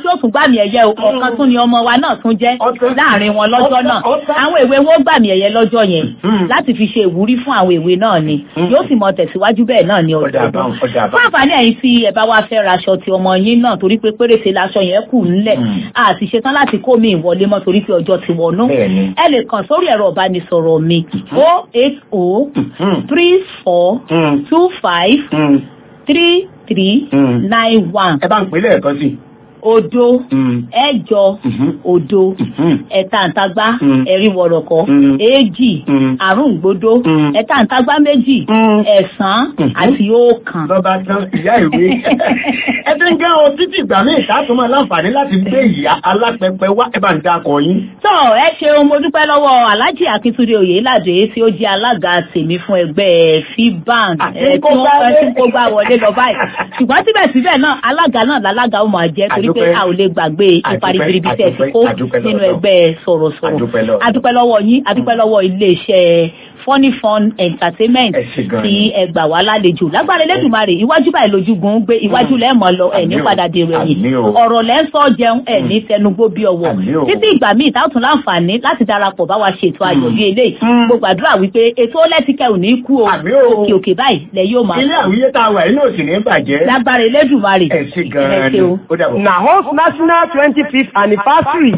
tí ó tún gbàmì ẹ̀yẹ o ọ̀kan tún ni ọmọ wa náà tún jẹ́ láàrin wọn lọ́jọ́ náà àwọn èwe wọn ó gbàmì ẹ̀yẹ lọ́jọ́ yẹn láti fi ṣe ìwúrí fún àwọn èwe náà ni yóò sì mọ tẹ̀síwájú bẹ́ẹ̀ náà ni ọ̀dọ̀ọ̀dún fún àǹfààní ẹ̀yin tí ẹ bá wá fẹ́ raṣọ ti ọmọ yín náà torí pé péréte laṣọ yẹn kù ńlẹ̀ àti ṣetán láti kó mi ìwọlé mọ́ torí pé ọjọ́ ti wọnú ẹ lè kàn sórí ẹ̀rọ ìbánisọ̀rọ̀ mi o eight o three four two five three three nine one. ẹ bá ń pè é lẹ́ẹ̀kan sí i odo ẹ̀jọ odo ẹ̀tàǹtagbá ẹ̀rìnwọ̀rọ̀kọ́ èjì àrùngbódó ẹ̀tàǹtagbá méjì ẹ̀sán àti ọ̀kan. lọ́ba tán ìyá ìwé ẹ ti ń gẹ́ o títí ìgbà míì ìṣàtúmọ̀ láǹfààní láti gbé ìyá alápẹpẹ wá ẹ bá ń dakọ̀ yín. tó ẹ ṣeun mo dúpẹ́ lọ́wọ́ alhaji akíntúndé oyèládé tí ó jẹ́ alága tèmi fún ẹgbẹ́ fibank ẹ tí wọ́n fẹ́ tí kó gbá wọlé lọ báyìí ṣùgbọ́n síbẹ̀síbẹ̀ náà alága náà lálága ó máa jẹ́ torí pé a ò lè gbàgbé ipa ribiribi tẹ̀ ti kó nínú ẹgbẹ́ sọ̀rọ̀sọ̀rọ̀ adúpẹ́ lọ́wọ́ yín adúpẹ́ lọ́wọ́ iléeṣẹ́ funny fun entertainment tí ẹ gbà wá lálejò lágbára elédùnmarè iwájú báyìí lójúgun gbé iwájú lẹ́ẹ̀mọ́ lọ ẹ̀ ní padà dèrò ẹ̀yìn ọ̀rọ̀ lẹ́ ń sọ jẹun ẹ̀ ní tẹnugbó bí ọwọ́ títí ìgbà míì táwọn tún láǹfààní láti darapọ̀ bá wa ṣètò ayọ̀ bí eléyìí gbogbo àdúrà wípé ètò ọlẹ́tìkẹ́ ò ní kú o òkè òkè báyìí lẹ yóò máa. ilé àwíyé tá a wà yín náà sì ní bàjẹ́. lágbára elédùnmarè ẹ ṣe gan-an ni ó dàbọ̀. na host national twenty fifth anniversary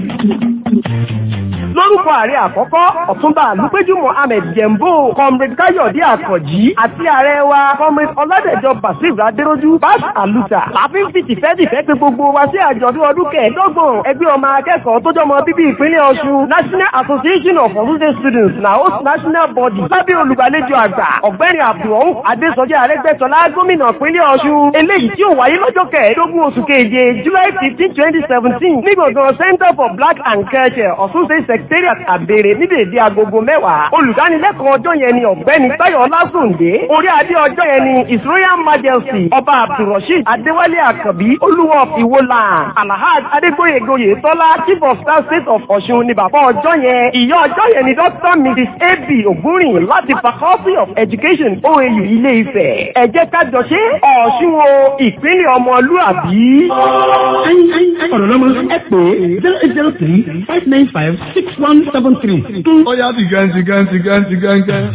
lórúkọ ààrẹ àkọ́kọ́ ọ̀túnba àlùpẹ́jù mohammed jembo comrade káyọ̀dé àkànjí àti ààrẹ wa comrade ọládẹ̀jọ basir adéròjú bas aluta láàfin fi tìfẹ́tìfẹ́ pé gbogbo wa sí àjọ̀dún ọdún kẹẹ̀ẹ́dọ́gbọ̀n ẹgbẹ́ ọmọ akẹ́kọ̀ọ́ tó jọmọ bíbí ìpínlẹ̀ ọ̀ṣun national association of ọ̀ṣun state students na host national body lábẹ́ olùgbàlejò àgbà ọ̀gbẹ́ni abdulrahman adésọjí àrẹ́gbẹ́sọlá gómìnà ìpínlẹ̀ ọ̀ṣun eléyìí tí ó wáyé lọ́jọ́ kẹẹ̀ẹ́dógún oṣù keje july fifteen twenty seventeen ní gbọ̀ngàn center for black and culture ọ̀ṣun state secretariat àbèrè ní dèdè agogo mẹ́wàá olùdánilẹ́kọ̀ọ́ ọjọ́ yẹn ni ọ̀gbẹ́ni táyọ̀ ọlásùndé orí adé ọjọ́ yẹn ni his royal majesty ọba abdulrasheed adéwálé àkànbí olúwa of ìwòlà alahaj adégbòyegoyè tọ́lá chief of staff state of ọ̀ṣun ni bàbá ọjọ́ yẹn ìyá ọjọ́ yẹn ni dr mrs ab ògúnrìn láti faculty of education oau ilé ifẹ̀ ẹ jẹ́ ká jọ ṣe ọ̀ṣun o ìpínlẹ̀ ọmọlúàbí. ọ̀rọ̀ lọ́mọ ẹ pé zero eight zero three five nine five six one seven three. ó yá ti gan ti gan ti gan ti gan gan.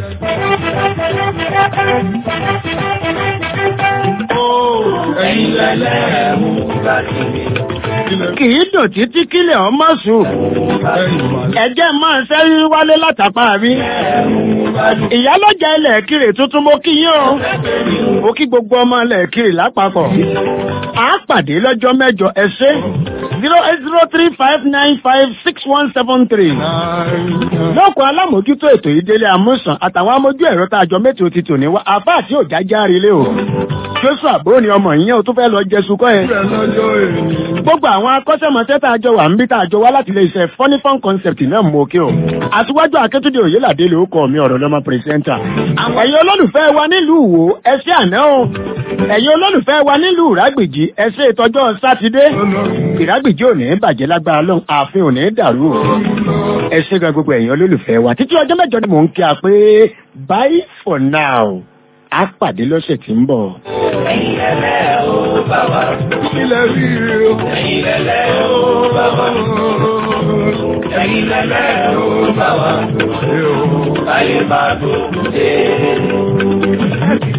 ẹ̀yin lẹ́lẹ́ mú láti mi. kì í dùn títí kílẹ̀ ọmọ sùn. ẹ̀jẹ̀ máa ń sẹ́yìn wálé látàpá rí. ìyálọ́jà ilẹ̀ kiri tuntun mo kí yín o. mo kí gbogbo ọmọ ilẹ̀ kiri lápapọ̀. a pàdé lọ́jọ́ mẹ́jọ ẹ ṣé zero eight zero three five nine five six one seven three. lọ́kọ̀ alámòójútó ètò ìdílé amúsàn àtàwọn amójú ẹ̀rọ tá a jọ mẹ́tò ti tò ní wá àbá àti òjá járe lé o. joshua bó ni ọmọ yìí yẹn o tún fẹ́ lọ jẹ sukọ́ yẹn. gbogbo àwọn akọ́ṣẹ́mọṣẹ́ tá a jọ wà ń bí tá a jọ wá láti ilé iṣẹ́ funny fun concept náà mú òkè o. àtiwájú akẹ́tùdé òyìnládé ló kọ́ mi ọ̀rọ̀ lọ́mọ pírẹsẹ́ńtà. ẹ̀yin olólùfẹ́ wa nílùú wo ẹ ṣé àná o. ẹ̀yin olólùfẹ́ wa nílùú ìrágbìjì ẹ ṣé ìtọ́jọ́ sátidé. ìrágbìjì ò ní bàjẹ́ lágbára lọ́hùn ààfin ò ní dàrú o. ẹ ṣé gan gbogbo ẹ̀yin olólùfẹ́ wa títí ọjọ́ mẹ́jọ ni mò ń kí a pé bye for now á pàdé lọ́sẹ̀ tí ń bọ̀. ẹ̀yin lẹ́lẹ́ o bàbá. ilẹ̀ rí o. ẹ̀yin lẹ́lẹ́ o bàbá. ẹ̀yin lẹ́lẹ́ o bàbá. ayé máa tó dé.